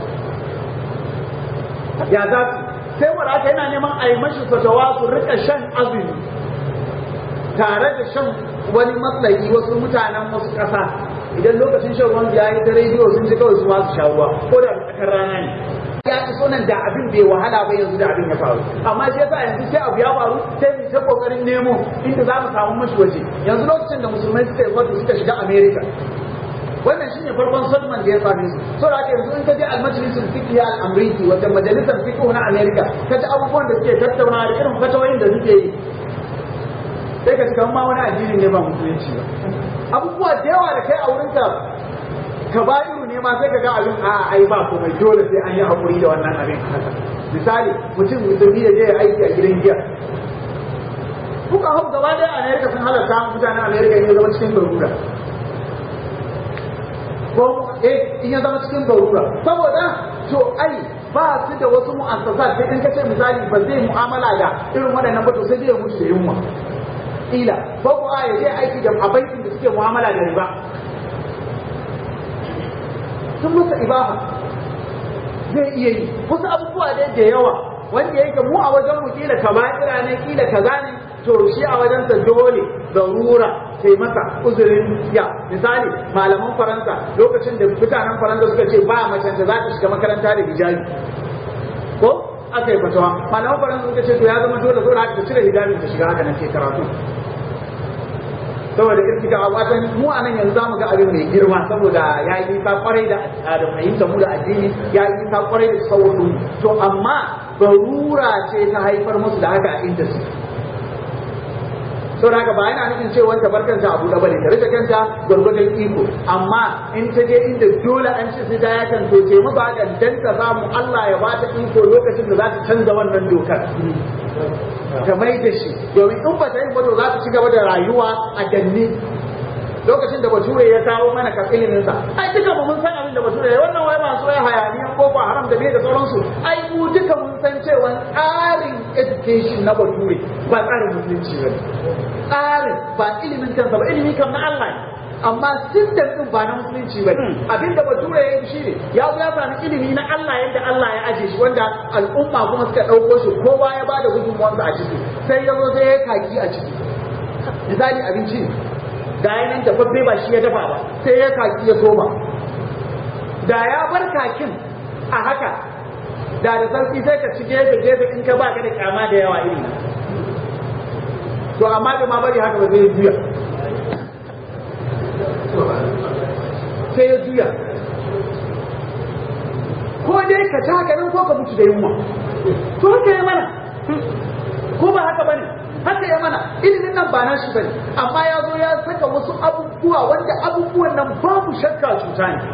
ya za su sai wanda aka yana neman a yi mashi fatawa su rika shan azumi tare da shan wani matsayi wasu mutanen wasu ƙasa idan lokacin shan ruwan ya yi ta rediyo sun ji kawai su ma su sha ruwa ko da tsakar rana ne ya ci sunan da abin bai wahala ba yanzu da abin ya faru amma shi yasa yanzu sai abu ya faru sai mu ta kokarin nemo inda za mu samu mashi waje yanzu lokacin da musulmai suka yi wato suka shiga america wannan shine farkon sadman da ya same su so da yanzu in ka je al-majlisul fiqh al-amriki wata majalisar fiqh na america ka ji abubuwan da suke tattauna da irin fatawoyin da suke yi sai ka ci ma wani addini ne ba musulunci ba abubuwa da yawa da kai a wurinka kaba'iru ne ne ma sai ka ga abin a ai ba komai dole sai an yi hakuri da wannan abin misali mutum musulmi ya je ya aiki a gidan giya kuka hau gaba ɗaya a Amerika sun halarta mutanen Amerika ne zama cikin garura ko eh in ya zama cikin garura saboda to ai ba su da wasu mu'assasat sai in kace misali ba zai mu'amala da irin waɗannan ba to sai zai mutu da yunwa ila ko ko a yaje aiki da abaikin da suke mu'amala da riba sun masa ibaha zai iya yi wasu abubuwa da da yawa wanda yake mu a wajen mu kila kaba'ira ne kila kaza ne to shi a wajen sa dole darura sai masa uzurin ya misali malaman faransa lokacin da mutanen faransa suka ce ba macen da za ta shiga makaranta da hijabi ko aka yi fatawa malaman faransa suka ce to ya zama dole zo da ta cire hijabin ta shiga haka nan ke karatu saboda irtika a watan mu a nan yanzu zamu ga abin mai girma saboda ya yi nisa kwarai da da fahimta mu da addini ya yi nisa kwarai da sauran to amma barura ce ta haifar musu da haka a inda su sau haka ba yana nufin cewa ta bar kanta abu da bane ta rike kanta gwargwadon iko amma in ta je inda dole an ce sai ta ya kan to ce ba da dan ta samu Allah ya ba ta iko lokacin da za ta canza wannan dokar ta mai da shi domin in ba ta yi wato za ta ci gaba da rayuwa a danne lokacin da bature ya kawo mana kan ilimin sa ai duka mu mun san abin da bature ya wannan wai masu ya hayaniyan ko ba haram da bai da sauransu ai mu duka mun san cewa tsarin education na bature ba tsarin musulunci ba tsarin ba ilimin kansa ba ilimi kam na Allah ne amma system din ba na musulunci ba abinda bature ya yi shine ya zo ya sami ilimi na Allah yadda Allah ya aje shi wanda al'umma kuma suka ɗauko shi kowa ya bada gudunmuwarsa a ciki sai ya zo sai ya kaki a ciki misali abinci ne da ya nan dafaffe ba shi ya dafa ba sai ya kaki ya soma da ya bar kakin a haka da da sarki sai ka ci gefe gefe in ka ba ka da kyama da yawa irin to amma da ma bari haka ba zai juya sai ya juya ko dai ka ci haka nan ko ka mutu da yunwa to haka ya mana ko ba haka bane haka ya mana ilimin nan ba nashi bane amma ya zo ya saka wasu abubuwa wanda abubuwan nan babu shakka cuta ne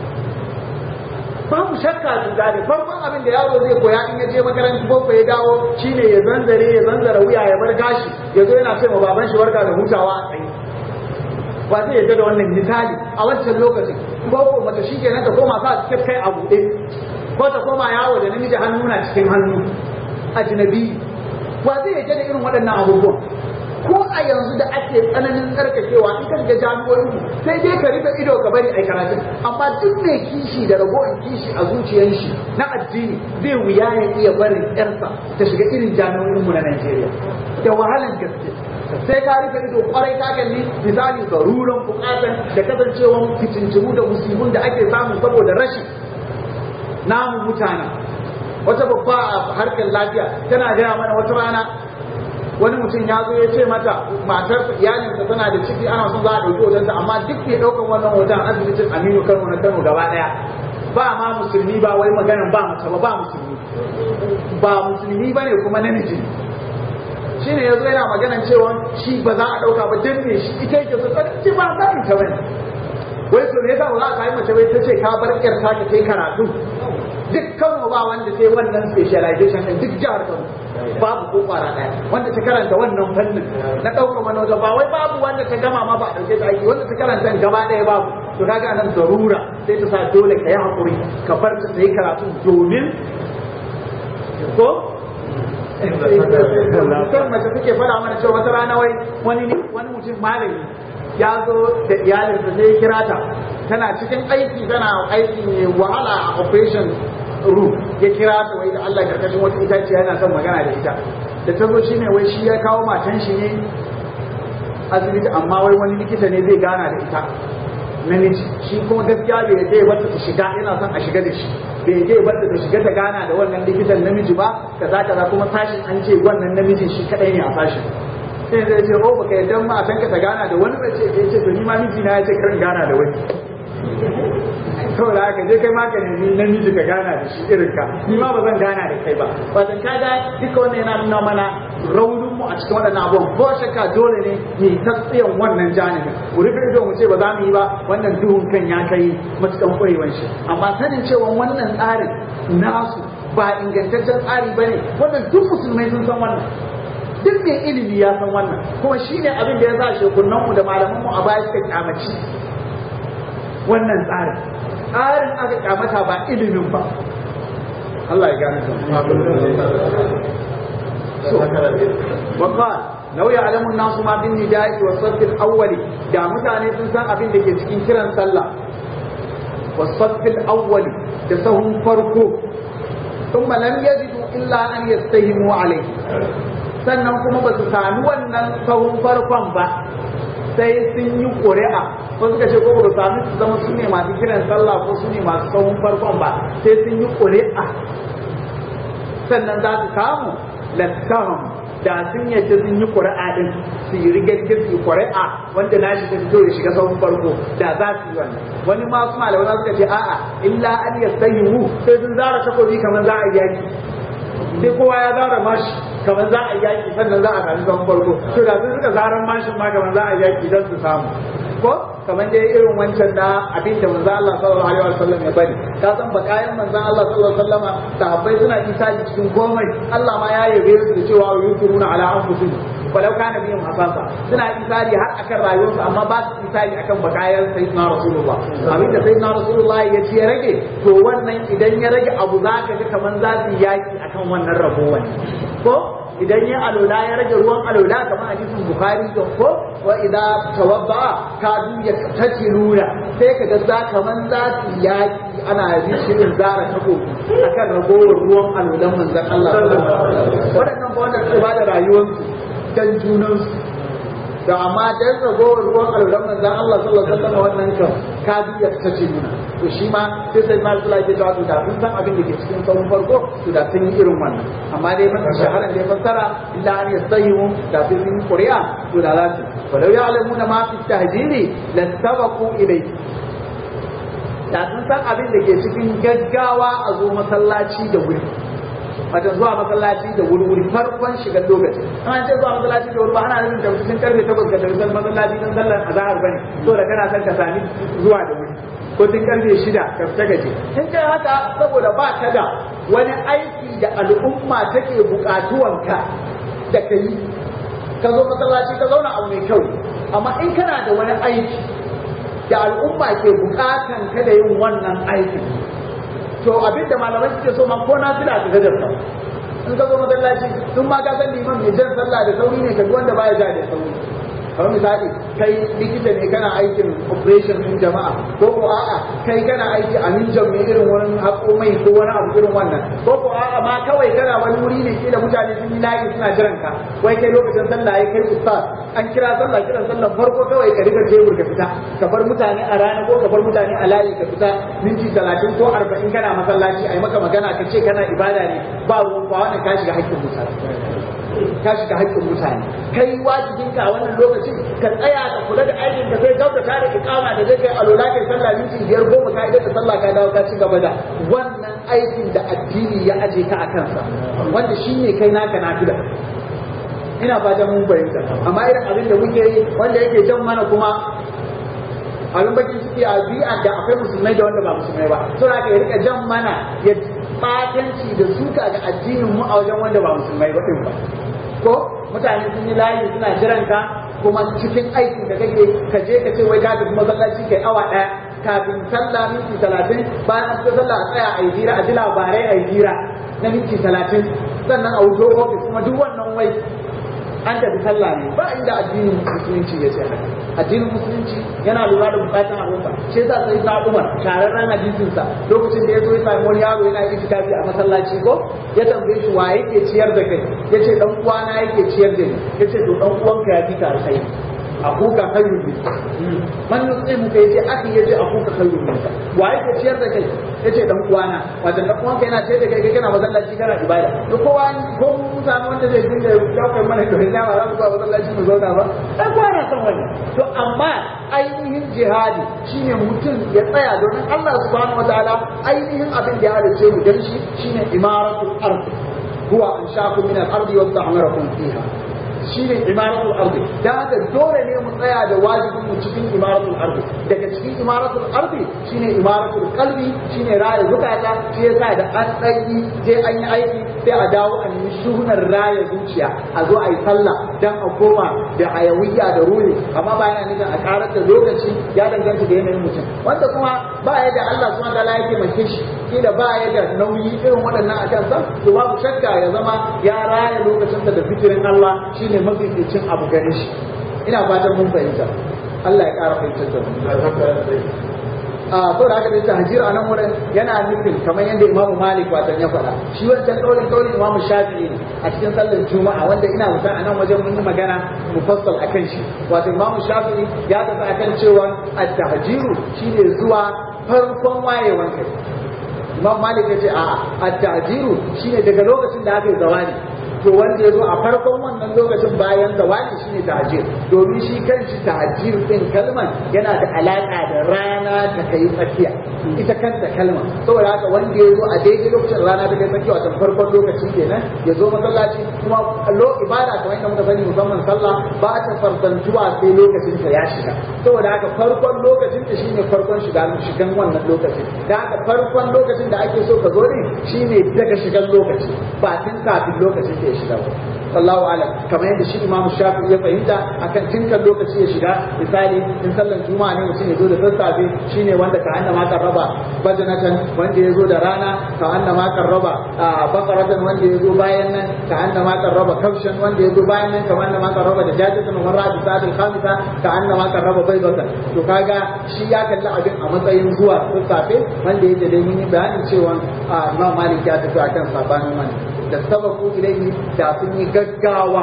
babu shakka cuta ne farkon abin da yaro zai koya in ya je makarantar boko ya dawo shine ya zanzare ya zanzara wuya ya bar gashi ya zo yana ce ma baban shi warka da hutawa a tsaye ba zai yadda da wannan misali a wancan lokacin boko mace shi kenan ta koma sa cikin kai a buɗe ko ta koma yawo da namiji hannu na cikin hannu ajnabi wa zai yadda da irin waɗannan abubuwan ko a yanzu da ake tsananin tsarkakewa in ka shiga jami'o'i sai dai ka rufe ido ka bari ai karatu amma duk mai kishi da ragowar kishi a zuciyar shi na addini zai wuya ya iya barin yarsa ta shiga irin jami'o'in mu na Najeriya da wahalan gaske sai ka rufe ido kwarai ka kalli misali garuran bukatan da kasancewan fitincimu da musibun da ake samu saboda rashi namu mutane wata babba a harkar lafiya tana gaya mana wata rana wani mutum ya zo ya ce mata matar iyalinsa tana da ciki ana son za a ɗauki hotonta amma duk ke ɗaukan wannan hoton asibitin aminu kano na kano gaba ɗaya ba ma musulmi ba wai maganan ba mace ba ba musulmi ba musulmi ba ne kuma namiji shi ne ya zo yana maganan cewa shi ba za a ɗauka ba dan me shi ita yake so ce ba za ta bane wai to me yasa ba za a kai mace bai ta ce ka bar ƴar ta kai karatu duk Kano ba wanda sai wannan specialization din duk jihar Kano babu ko kwara daya wanda ta karanta wannan fannin na ɗaukar manoja ba wai babu wanda ta gama ma ba a ɗauke ta aiki wanda ta karanta gaba ɗaya babu to kaga nan zarura sai ta sa dole ka yi hakuri ka bar ta ta yi karatu domin ko kan mace take faɗa mana cewa wata rana wai wani wani mutum malami ya zo da iyalinsa sai ya kira ta tana cikin aiki tana aiki mai wahala a operation room ya kira ta wai da Allah karkashin wata itaciya yana son magana da ita da ta zo shine wai shi ya kawo matan shi ne asibiti amma wai wani likita ne zai gana da ita namiji shi kuma gaskiya bai yadda ya bata ta shiga yana son a shiga da shi bai yadda ya bata ta shiga ta gana da wannan likitan namiji ba kaza kaza kuma sashin an ce wannan namijin shi kadai ne a sashin sai zai ce oh baka yadda ma a ka ta gana da wani bace ya ce to ni ma miji na ya ce karin gana da wani saboda haka je kai ma ka nemi namiji ka gana da shi irin ka ni ma ba zan gana da kai ba wato kaga duka wannan yana nuna mana raunin mu a cikin waɗannan abubuwan ko shakka dole ne mu ta tsayan wannan janibin mu rufe ido mu ce ba za mu yi ba wannan duhun kan ya kai matukan ƙwarewan shi amma sanin cewa wannan tsarin nasu ba ingantaccen tsari ba ne wannan duk musulmai sun san wannan duk mai ilimi ya san wannan kuma shi ne abin da ya sa shekunanmu da malamanmu a baya suka kyamaci wannan tsarin tsarin aka kyamata ba ilimin ba Allah ya gane وقال لو يعلم الناس ما بالنداء والصف الأول دا متاني سنسان أبين دكي cikin kiran sallah والصف الأول da sahun farko ثم لم يجدوا إلا أن يستهموا عليه sannan kuma ba su sami wannan sahun farkon ba sai sun yi ƙuri'a ko suka ce ko ba su sami su zama su ne masu kiran sallah ko su ne masu sahun farkon ba sai sun yi ƙuri'a sannan za su samu lattaham da sun yadda sun yi ƙuri'a din su yi rigargir su yi ƙuri'a wanda na shi ta fito ya shiga sahun farko da za su yi wannan wani ma su malamai za suka ce a'a illa an yastahimu sai sun zara takobi kamar za a yi yaki sai kowa ya zara mashi kamar za a yaki sannan za a sami sahun farko to da sun suka zaran mashin ma kamar za a yaki don su samu ko kamar dai irin wancan na abin da manzo Allah sallallahu alaihi wasallam ya bari ka san bakayan manzon Allah sallallahu alaihi wasallam sahabbai suna isali cikin komai Allah ma ya yabe su da cewa yukuruna ala anfusihim walau kana bihim hasasa suna isali har akan rayuwarsu amma ba su isali akan bakayan sayyidina rasulullah abin da sayyidina rasulullah ya ce ya rage to wannan idan ya rage abu zaka ga kamar za su yaki akan wannan rabo ko idan ya alola ya rage ruwan alola kamar hadisin bukhari da ko wa idza tawadda kadu ya tatiluna sai kaga za kaman za su yaki ana yi shirin zara tako akan ragowar ruwan alolan manzon Allah waɗannan ba wanda suke bada rayuwarsu dan junansu da amma dan ragowar ruwan alolan manzon Allah sallallahu alaihi wasallam wannan kan kadu ya tatiluna to shi ma sai sai ma Allah ya jawabu da sun san abin da ke cikin sahun farko to da sun yi irin wannan amma dai mafi shaharar da ya fassara illa an yastahimu da sun yi ƙuri'a to da za su walau ya'lamuna ma fi tahjiri lastabaqu ilayhi da sun san abin da ke cikin gaggawa a zo masallaci da wuri wajen zuwa masallaci da wuri-wuri farkon shigar lokaci an ce zuwa masallaci da wuri ba ana nufin da cikin karfe takwas ga tarisar masallaci don sallar azahar bane so da kana son ka sami zuwa da wuri ko tun karfe shida ka fita gaje in kai haka saboda ba ka da wani aiki da al'umma take bukatuwanka da ka yi ka zo masallaci ka zauna abu mai kyau amma in kana da wani aiki da al'umma ke bukatan ka da yin wannan aikin to abinda malamai suke so ma ko na fila ka gajarta in ka zo masallaci tun ma ka san liman mai jan sallah da sauri ne ka wanda baya ja da sauri kamar misali kai likita ne kana aikin operation din jama'a ko ko a'a kai kana aiki a ninjan mai irin wani haƙo mai ko wani abu irin wannan ko ko a'a ma kawai kana wani wuri ne kila mutane sun yi layi suna jiran ka wai kai lokacin sallah ya kai ustaz an kira sallah kiran sallah farko kawai ka riga tebur ka fita ka bar mutane a rana ko ka bar mutane a layi ka fita minti talatin ko arba'in kana masallaci a yi maka magana ka ce kana ibada ne ba ruwan ba wannan ka shiga haƙƙin mutane ka shiga haƙƙin mutane kai wajibinka a wannan lokacin ka tsaya ka kula da aikin ka sai gauta tare ikama da zai kai alola kai sallah minti biyar goma ka idan da sallah ka dawo ka ci gaba da wannan aikin da addini ya aje ka a kansa wanda shine kai naka nafila ina fatan mun fahimta amma irin abin da muke yi wanda yake jan mana kuma abin baki suke a bi'a da akwai musulmai da wanda ba musulmai ba suna ka rika jan mana ya batanci da suka ga addinin mu a wajen wanda ba musulmai ba din ba ko mutane sun yi layi suna jiran ka kuma cikin aikin da kake ka je ka ce wai ka tafi masallaci kai awa daya kafin sallah minti talatin bayan an fita sallah a tsaya a yi hira a ji labarai a yi hira na minti talatin sannan a wuto ofis kuma duk wannan wai an tafi sallah ne ba inda addinin musulunci ya ce haka addinin musulunci yana lura da bukatun al'umma shi yasa sai na Umar tararren hadisin sa lokacin da ya zo ya sami wani yaro yana yin itikafi a masallaci ko ya tambaye shi wa yake ciyar da kai yace dan uwana yake ciyar da ni yace to dan uwanka ya fi ka alkhairi akuka khairun min man yusimu kai yace akhi yace akuka khairun min wa yake ciyar da kai yace dan uwana wato dan uwanka yana ciyar da kai kai kana masallaci kana ibada to kowa ko mun samu wanda zai dinga daukar mana to ina ba za mu zuwa masallaci mu zauna ba dan kwana san wani to amma ainihin jihadi shine mutum ya tsaya domin Allah subhanahu wataala ainihin abin da ya halice mu dan shi shine imaratul ard huwa anshakum min al-ardi wa ta'marakum fiha shine imaratul ardi da haka dole ne mu tsaya da wajibin mu cikin imaratul ardi daga cikin imaratul ardi shine imaratul qalbi shine raya zukata shi yasa da an tsayi je an yi aiki sai a dawo a nemi shuhunar raya zuciya a zo a yi sallah dan a koma da hayawiyya da ruhi amma ba yana nufin a karar da lokaci ya danganta da yanayin mutum wanda kuma ba ya da Allah subhanahu wataala yake mace shi kila ba ya da nauyi irin waɗannan a kansa to babu shakka ya zama ya raya lokacinsa da fikirin Allah shine mafificin abu gare shi ina fatan mun fahimta Allah ya ƙara fahimtar da mu a to da aka dace hajir a nan wurin yana nufin kamar yadda Imam Malik watan ya faɗa shi wancan kaulin kaulin Imam Shafi'i ne a cikin sallar Juma'a wanda ina mutan a nan wajen mun yi magana mufassal akan shi wato Imam Shafi'i ya tafi akan cewa at-tahjiru shine zuwa farkon wayewan kai Imam Malik ya ce a'a at-tahjiru shine daga lokacin da aka yi zawani to wanda ya zo a farkon wannan lokacin bayan zawali shine tahajjud domin shi kanshi tahajjud din kalman yana da alaka da rana ta kai tsakiya ita kanta kalma saboda haka wanda ya zo a daidai lokacin rana ta kai tsakiya wato farkon lokaci kenan ya zo masallaci kuma lo ibada kamar yadda muka sani musamman sallah ba ta fardantuwa sai lokacin ta ya shiga saboda haka farkon lokacin ta shine farkon shiga shigan wannan lokacin da haka farkon lokacin da ake so ka zo ne shine daga shigan lokaci ba tun kafin lokacin ta ya shiga ba sallahu alam kamar yadda shi imam shafi ya fahimta akan tinkan lokaci ya shiga misali in sallan juma'a ne mutum ya zo da sassafe shine wanda ka annama kan raba bajanatan wanda ya zo da rana ka annama kan raba bakaratan wanda ya zo bayan nan ka annama kan raba kafshan wanda ya zo bayan nan kamar annama kan raba da jajatan wa marra bi sa'atil khamisa ka annama kan raba baydatan to kaga shi ya kalli abin a matsayin zuwa sassafe wanda yake dai mun yi bayanin cewa imam malik ya tafi akan sabanin wannan da sababu ilaihi da sun yi gaggawa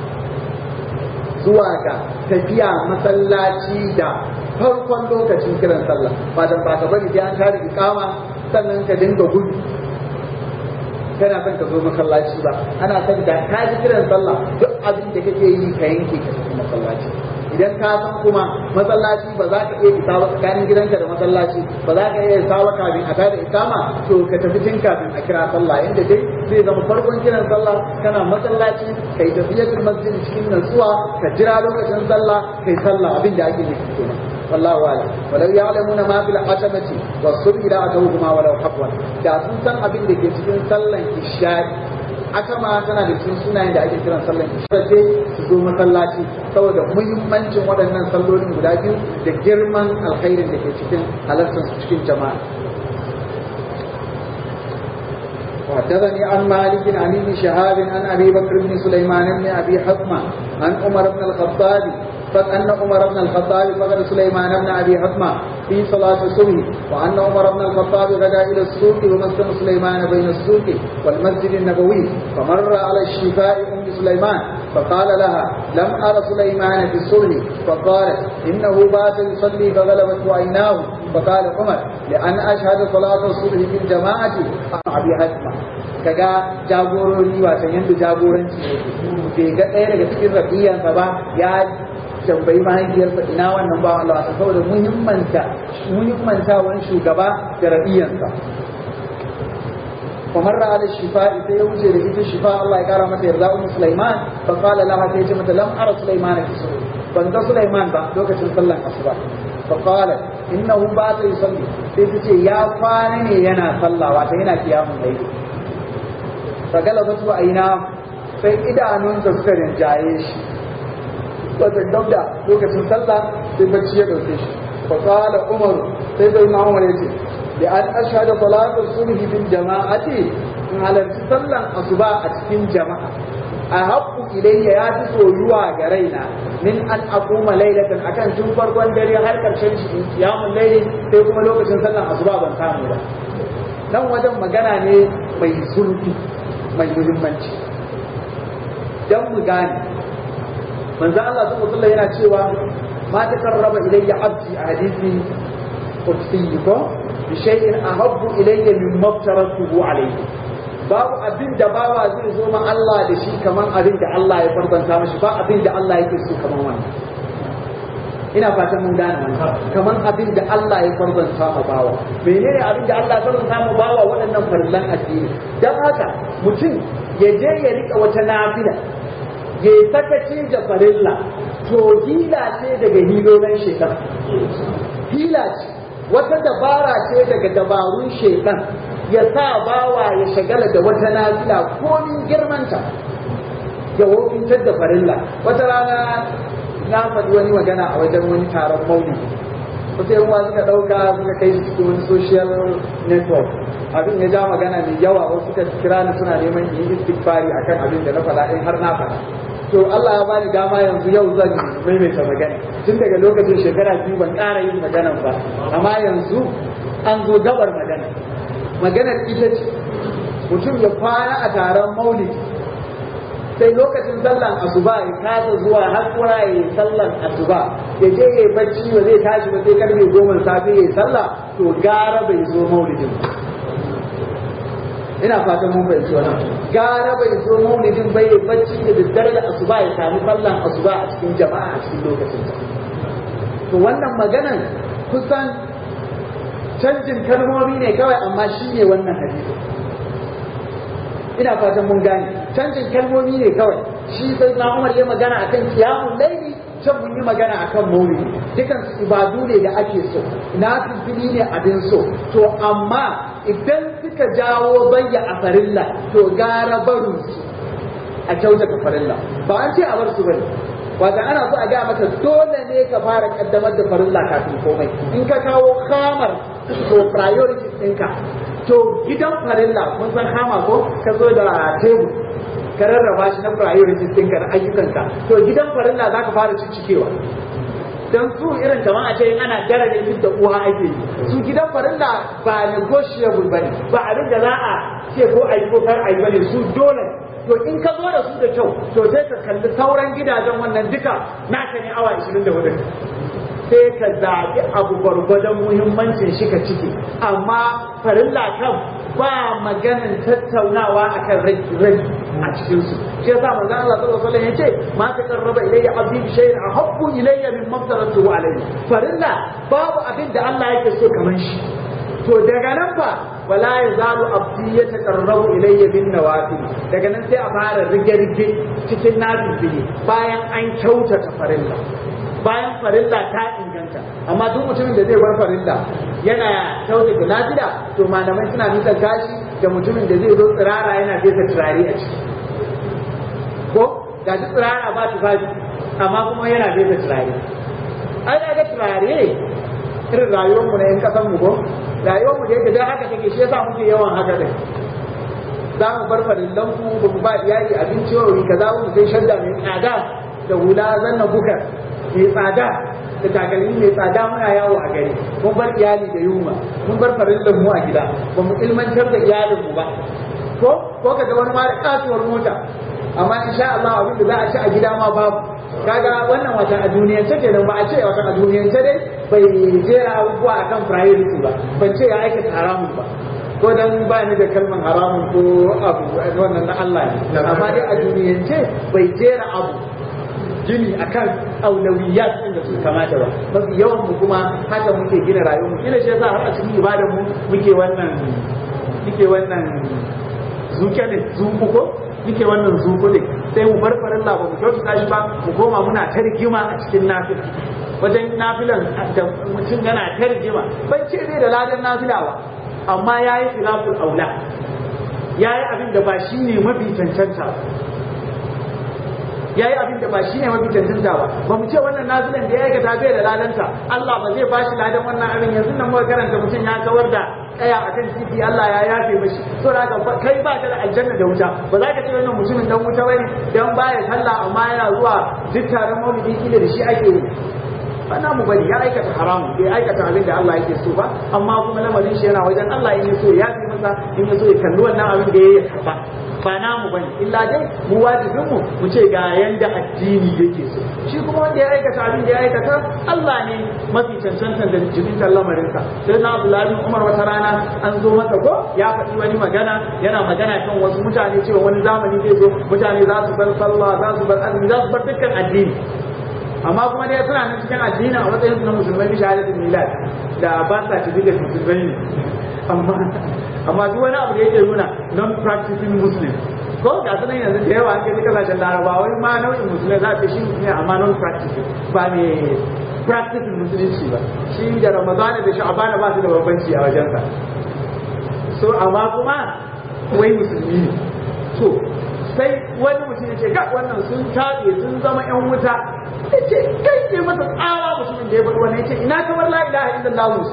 zuwa ga tafiya masallaci da farkon lokacin kiran sallah ba dan ba ka bari sai an tare ikama sannan ka dinga gudu kana son ka zo masallaci ba ana son da ka ji kiran sallah duk abin da kake yi ka yanke ka tafi masallaci idan ka san kuma masallaci ba za ka iya isa ba tsakanin gidanka da masallaci ba za ka iya isa ba kafin a tada ikama to ka tafi tun kafin a kira sallah inda dai zai zama farkon kiran sallah kana masallaci kai tafiyatul masjid cikin nutsuwa ka jira lokacin sallah kai sallah abin da ake nufi kenan wallahu a'lam walau ya'lamuna ma fil atamati was-subhi la atawhuma walau habwan da sun san abin da ke cikin sallan isha'i aka ma tana da cikin sunayen da ake kiran sallan isha ce su zo masallaci saboda muhimmancin waɗannan sallolin guda biyu da girman alkhairin da ke cikin halartar su cikin jama'a وحدثني عن مالك عن ابن شهاب عن ابي بكر بن سليمان بن ابي حكمه عن عمر بن الخطاب فأن عمر بن الخطاب فقد سليمان بن أبي حكمة في صلاة الصبح وأن عمر بن الخطاب غدا إلى السوق ومسكن سليمان بين السوق والمسجد النبوي فمر على الشفاء أم سليمان فقال لها لم أر سليمان في الصبح فقالت إنه بات يصلي فغلبته عيناه فقال عمر لأن أشهد صلاة الصبح في الجماعة أبي حكمة kaga jagorori wasan yadda jagoranci ne bai ga ɗaya daga cikin rafiyansa ba ya tambayi mahaifiyarsa ina wannan ba Allah ta saboda muhimmanta muhimmantawan shugaba da rabiyansa kamar da ala shifa'i sai ya wuce da ita shifa Allah ya kara mata yarda ummu Sulaiman fa qala laha sai ce mata lam ara Sulaiman fi sura ban ga Sulaiman ba lokacin sallan asuba fa qala innahu ba ta yusalli sai ta ce ya kwana ne yana sallah wata yana kiyamun layli fa galabatu aina sai idanunsa suka rinjaye shi wata dauda lokacin sallah sai bacci ya dauke shi fa qala umar sai sai na umar yace da an ashhadu salatu subhi bil jama'ati in halarci sallan asuba a cikin jama'a a haƙƙu ilayya ya fi soyuwa ga raina min an aquma laylatan akan tun farkon dare har karshen shi kiyamun layli sai kuma lokacin sallan asuba ban samu ba nan wajen magana ne mai zurfi mai muhimmanci dan mu gane manzo Allah subhanahu wa yana cewa ma takarraba ilayya abdi a hadisi qudsi ko bi shay'in ahabbu ilayya mimma aftaratuhu alayhi babu abin da bawa zai zo ma Allah da shi kaman abin da Allah ya farbanta mashi ba abin da Allah yake so kaman wannan ina fatan mun gane wannan kamar abin da Allah ya farzanta ma bawa menene abin da Allah ya farzanta ma bawa waɗannan farillan addini dan haka mutum ya je ya rika wata nafila ya yi sakaci da farilla to hila ce daga hilolin shaitan hila ce wata dabara ce daga dabarun shaitan ya sa bawa ya shagala da wata nafila komin girmanta ya wofintar da farilla wata rana na faɗi wani magana a wajen wani taron maulidi wasu yan uwa suka ɗauka suka kai su cikin wani social network abin ya ja magana mai yawa wasu suka kira ni suna neman yi istighfari akan abin da na faɗa in har na faɗa to Allah ya bani dama yanzu yau zan maimaita magana tun daga lokacin shekara biyu ban ƙara yin maganan ba amma yanzu an zo gabar magana maganar ita ce mutum ya kwana a taron maulidi sai lokacin sallan asuba ya kasa zuwa har kuma ya yi sallan asuba ya je ya yi bacci ba zai tashi ba sai karfe goma safe ya yi sallah to gara bai zo maulidin ina fatan mun bai wannan gara bai zo maulidin bai yi bacci da daddare da asuba ya sami sallan asuba a cikin jama'a a cikin lokacin to wannan maganan kusan canjin kalmomi ne kawai amma shi ne wannan hadisi ina fatan mun gane canjin kalmomi ne kawai shi sai na Umar ya magana akan kiyamun laili can mun yi magana akan maulidi dukan su ibadu ne da ake so na fili ne abin so to amma idan suka jawo bayya a farilla to gara barin su a kyautata farilla ba an ce a bar su bane wata ana so a ga maka dole ne ka fara kaddamar da farilla kafin komai in ka kawo kamar to priority ɗinka to gidan farilla mun san kama ko ka zo da tebur ka rarraba shi na priorities ɗinka na ayyukanka to gidan farilla za ka fara ciccikewa don su irin kamar a ce in ana dara ne duk da uwa ake yi su gidan farilla ba negotiable bane ba abin da za a ce ko a yi ko kar a yi bane su dole to in ka zo da su da kyau to sai ka kalli sauran gidajen wannan duka naka ne awa 24 sai ka zaɓi abu gwargwadon muhimmancin shi ka ciki amma farilla kan ba maganin tattaunawa akan rai a cikin su shi yasa manzo Allah sallallahu alaihi wasallam yace ma ta qarraba ilayya abdi bi shay'in ahabbu ilayya min maftaratuhu alayhi farilla babu abin da Allah yake so kaman shi to daga nan fa wala yazalu abdi yataqarrabu ilayya bin nawafil daga nan sai a fara rige-rige cikin nafili bayan an kyautata farilla bayan farilla ta inganta amma duk mutumin da zai bar farilla yana kyautata nafila to malamai suna nuna gashi da mutumin da zai zo tsirara yana fesa turare a ciki ko gashi tsirara ba tufafi amma kuma yana fesa turare ai ga turare irin rayuwarmu na yan kasan mu ko rayuwarmu da yake dan haka take shi yasa muke yawan haka din za mu bar farillan ku ba mu ba iyali abinci wa wuri kaza mu sai shadda mai tsada da hula zanna bukar mai tsada da takalmi mai tsada muna yawo a gari mun bar iyali da yunwa mun bar farillan mu a gida ba mu ilmantar da iyalin mu ba ko ko kaga wani ma da kasuwar mota amma insha Allah abin da za a ci a gida ma babu kaga wannan wata a duniyance kenan ba a ce wata a duniyance dai bai jera abubuwa akan priority ba ban ce ya aikata haramun ba ko dan ba ni da kalman haramun ko abu wannan na Allah ne amma dai a duniyance bai jera abu gini akan aulawiyat din da su kamata ba mafi yawan mu kuma haka muke gina rayuwar mu kila shi yasa har a cikin ibadar mu muke wannan muke wannan zuke ne zuku ko muke wannan zuku ne sai mu bar farin ba mu kyautata shi ba mu koma muna ta rigima a cikin nafila wajen nafilan da mutum yana ta rigima ban ce zai da ladan nafila ba amma yayi khilaful aula yayi abin da ba shine mafi cancanta ba yayi abin da ba shi ne mafi cancanta ba ba mu ce wannan nazilan da ya aikata bai da ladanta Allah ba zai bashi ladan wannan abin yanzu nan muka karanta mutum ya kawar da kaya akan titi Allah ya yafe mashi to da kai ba ta da aljanna da wuta ba za ka ce wannan mutumin dan wuta bane dan baya sallah amma yana zuwa duk taron maulidi kila da shi ake yi bana mu bari ya aikata haramu bai aikata abin da Allah yake so ba amma kuma lamarin shi yana wajen Allah in ya so ya fi masa in ya so ya kalli wannan abin da ya yi karba ba namu bane illa dai mu wajibin mu mu ce ga yanda addini yake so shi kuma wanda ya aikata abin da ya aikata Allah ne mafi cancantan da jibintar lamarinsa sai na Abdullahi Umar wata rana an zo masa ko ya faɗi wani magana yana magana kan wasu mutane cewa wani zamani zai zo mutane za su bar sallah za su bar azumi za su bar dukkan addini amma kuma dai suna nan cikin addinin a matsayin su na musulmai shahadatul milad da ba sa tafi da musulmai ne amma amma duk wani abu da yake nuna non practicing muslim ko ga su nan yanzu da yawa an kai kasashen larabawa wani ma nau'in musulmai za a ce shi ne amma non practicing ba ne practicing musulunci ba shi da ramadana da sha'abana ba su da bambanci a wajensa so amma kuma wai musulmi ne to sai wani mutum ya ce ga wannan sun tabe sun zama yan wuta ya ce kai ke masa tsawa musulmin da ya faɗi wannan ya ce ina kamar la ilaha illallah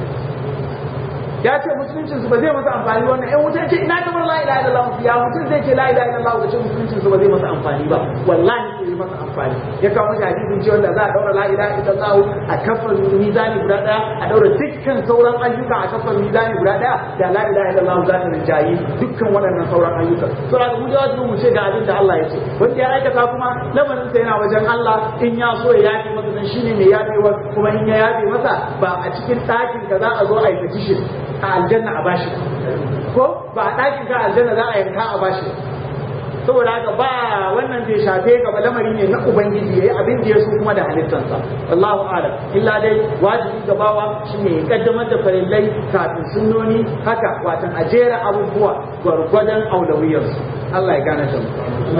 ya ce musuluncin su ba zai masa amfani wannan yan wuta ya ce ina kamar la ilaha illallah ya mutum zai ce la ilaha illallah ya ce musuluncin su ba zai masa amfani ba wallahi zai masa amfani ya kawo mashi hadisin cewa da za a daura la ilaha illallah a kafar mizani guda daya a daura dukkan sauran ayyuka a kafar mizani guda daya da la ilaha illallah za ta rinjayi dukkan waɗannan sauran ayyuka to da mu jawabi mu ce ga abin da Allah ya ce wanda ya aikata kuma lamarin sa yana wajen Allah in ya so ya yafe masa dan shine mai yafewa kuma in ya yafe masa ba a cikin ɗakin ka za a zo a yi petition a aljanna a bashi ko ba a ɗakin ka aljanna za a yanka a bashi saboda haka ba wannan bai shafe ka ba lamari ne na ubangiji yayi abin da ya so kuma da halittansa wallahu a'lam illa dai wajibi ga bawa shine ya kaddamar da farillai kafin sunnoni haka watan a jera abubuwa gwargwadon aulawiyarsu Allah ya gane shi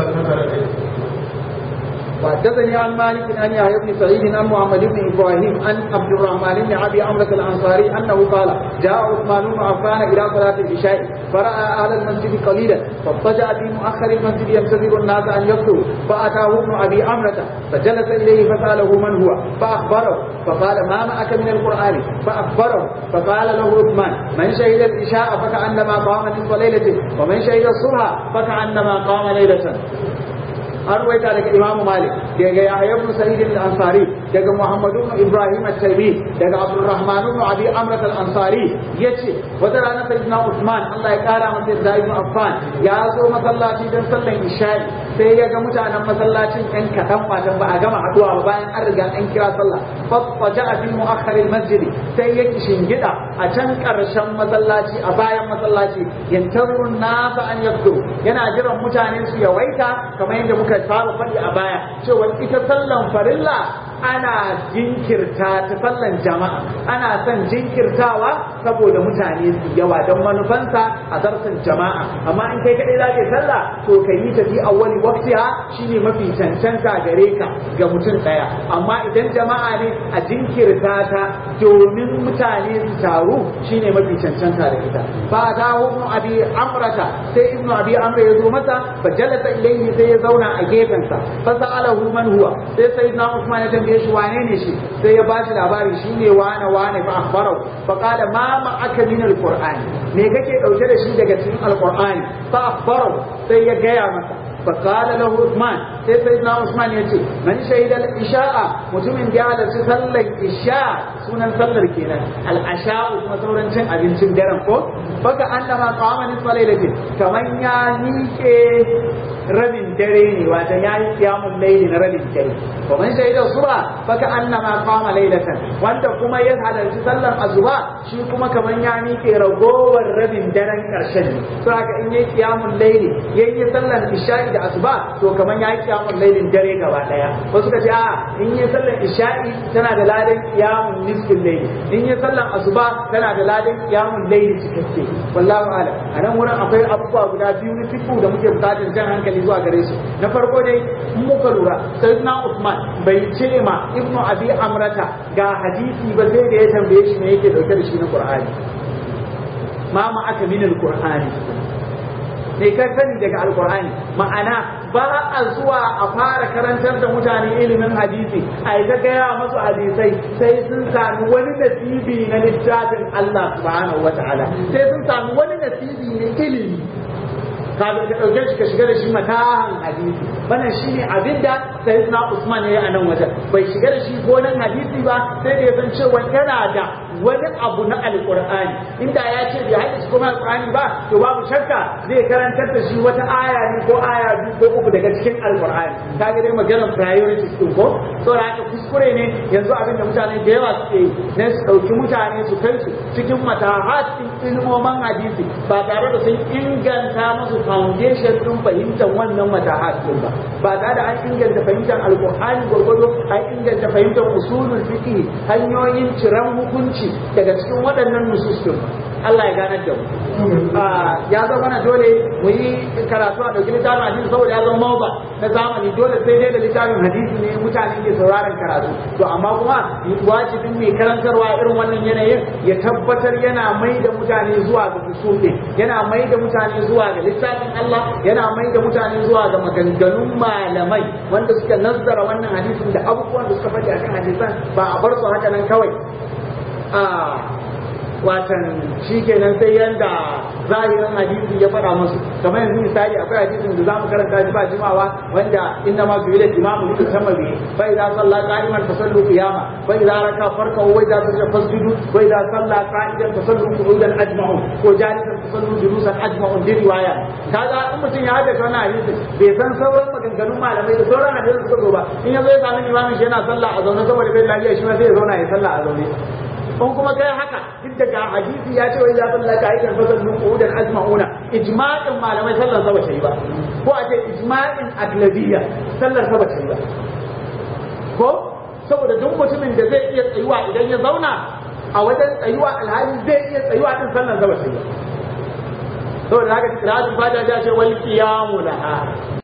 وحدثني عن مالك عن يحيى بن سعيد عن محمد بن ابراهيم عن عبد الرحمن بن ابي عمرو الانصاري انه قال جاء عثمان بن عفان الى صلاه العشاء فراى اهل المسجد قليلا فاضطجع في مؤخر المسجد ينتظر الناس ان يدخلوا فاتاه ابن ابي عمرة فجلس اليه فساله من هو فاخبره فقال ما معك من القران فاخبره فقال له عثمان من شهد العشاء فكانما قام نصف ليله ومن شهد الصبح فكانما قام ليله an ruwaita daga Imam Malik daga Yahya ibn Sa'id al-Ansari daga Muhammad ibn Ibrahim al-Taymi daga Abdurrahman ibn Abi Amr al-Ansari yace wata rana sayyidina Usman Allah ya kara masa da Ibn Affan ya zo masallaci dan sallan isha'i sai ya ga mutanen masallacin ɗan kaɗan watan ba a gama haɗuwa ba bayan an riga an kira sallah fafaja a fi mu'akhkhar al-masjid sai ya shingida a can ƙarshen masallaci a bayan masallaci yantarun nasa an yabdu yana jiran mutane su yawaita kamar yadda muka fara faɗi a baya cewa ita sallan farilla ana jinkirta ta sallan jama'a ana son jinkirtawa saboda mutane su yawa don manufansa a zartan jama'a amma in kai kaɗai za ka yi sallah to ka yi tafi a wani waktiha shine mafi cancanta gare ka ga mutum ɗaya amma idan jama'a ne a jinkirta ta domin mutane su taru shine mafi cancanta da ita ba ta ibnu abi amrata sai ibnu abi amra ya zo masa fa jalasa ilayhi sai ya zauna a gefensa fa sa'alahu man huwa sai sayyidina usman ya tambaye shi wane ne shi sai ya bashi labari shine wane wane fa akhbarahu fa qala ma ma'aka min alqur'ani me kake dauke da shi daga cikin alqur'ani fa akhbarahu sai ya gaya masa فقال له عثمان sai sayyidina Usman yace man shahida al-isha'a mutumin da ya halarci sallar isha sunan sallar kenan al-asha'u kuma sauran cin abincin daren ko baka annama qama nisfa lailatin kaman ya nike rabin dare ne wata ya yi kiyamun laili na rabin dare wa man shahida suba baka annama qama lailatan wanda kuma ya halarci sallar azuba shi kuma kaman ya nike ragowar rabin daren karshen ne to haka in yayi kiyamun laili yayi sallar isha'i da asuba to kaman ya yi kiyamun lailin dare gaba daya wasu ka ce a in yi sallar isha'i tana da ladan kiyamun nisfin laili in yi sallar asuba tana da ladan kiyamun laili cikakke wallahu a'lam a nan wurin akwai abubuwa guda biyu na fiku da muke bukatar jan hankali zuwa gare su na farko dai in muka lura sayyidina Usman bai ce ma ibnu abi amrata ga hadisi ba sai da ya tambaye shi me yake dauke da shi na qur'ani ma ma aka min al-qur'ani ne ka sani daga alkur'ani ma'ana ba a zuwa a fara karantar da mutane ilimin hadisi a yi ta gaya masu hadisai sai sun sami wani nasibi na littafin Allah subhanahu wa ta'ala sai sun sami wani nasibi na ilimi kafin ka ɗauke shi ka shiga da shi matahan hadisi wannan shine abinda sayyidina Usman ya yi a nan wajen bai shiga da shi gonan hadisi ba sai da ya san cewa yana da wani abu na alqur'ani inda ya ce bai haddace kuma alqur'ani ba to babu shakka zai karantar da shi wata aya ne ko aya biyu ko uku daga cikin alqur'ani kaga dai maganar priorities din ko saboda haka kuskure ne yanzu abin da mutane da yawa suke yi ne su ɗauki mutane su kai su cikin matahat ɗin ilmoman hadisi ba tare da sun inganta musu foundation ɗin fahimtar wannan matahat ɗin ba ba tare da an inganta fahimtar alƙur'ani gwargwado an inganta fahimtar usulul fiqh hanyoyin ciran hukunci daga cikin waɗannan nusus ɗin Allah ya ganar da mu ya zama na dole mu yi karatu a ɗauki littafin hadisi saboda ya zama ba na zamani dole sai dai da littafin hadisi ne mutane ke sauraron karatu to amma kuma wajibin mai karantarwa irin wannan yanayin ya tabbatar yana mai da mutane zuwa ga usulin yana mai da mutane zuwa ga littafin Allah yana mai da mutane zuwa ga maganganun malamai wanda suka nazzara wannan hadisin da abubuwan da suka faɗi akan hadisan ba a bar su haka nan kawai watan shi kenan sai yanda zahirin hadisi ya faɗa musu kamar yanzu misali akwai hadisin da zamu karanta shi ba jimawa wanda inna ma bi ilal imamu li tamma bi fa idza salla qa'iman fa sallu qiyama fa idza raka farka wa idza sajada fasjudu wa idza salla qa'idan fa sallu qu'udan ajma'u ko jalisan fa sallu julusan ajma'u bi riwaya kaga in mutum ya haɗa wannan hadisin bai san sauran maganganun malamai da sauran hadisin suka zo ba in yazo ya sami imamin shi yana sallah a zaune saboda bai lafiya shi ma sai ya zauna ya sallah a zaune in kuma kai haka duk daga hadisi ya ce wai za ta laka aikin fasal min qudan ajma'una ijma'in malamai sallar sa bace yi ba ko a ce ijma'in aglabiyya sallar sa bace yi ba ko saboda duk mutumin da zai iya tsayuwa idan ya zauna a wajen tsayuwa alhali zai iya tsayuwa din sallar sa bace yi ba saboda haka kiratul fatiha ya ce wal qiyamu laha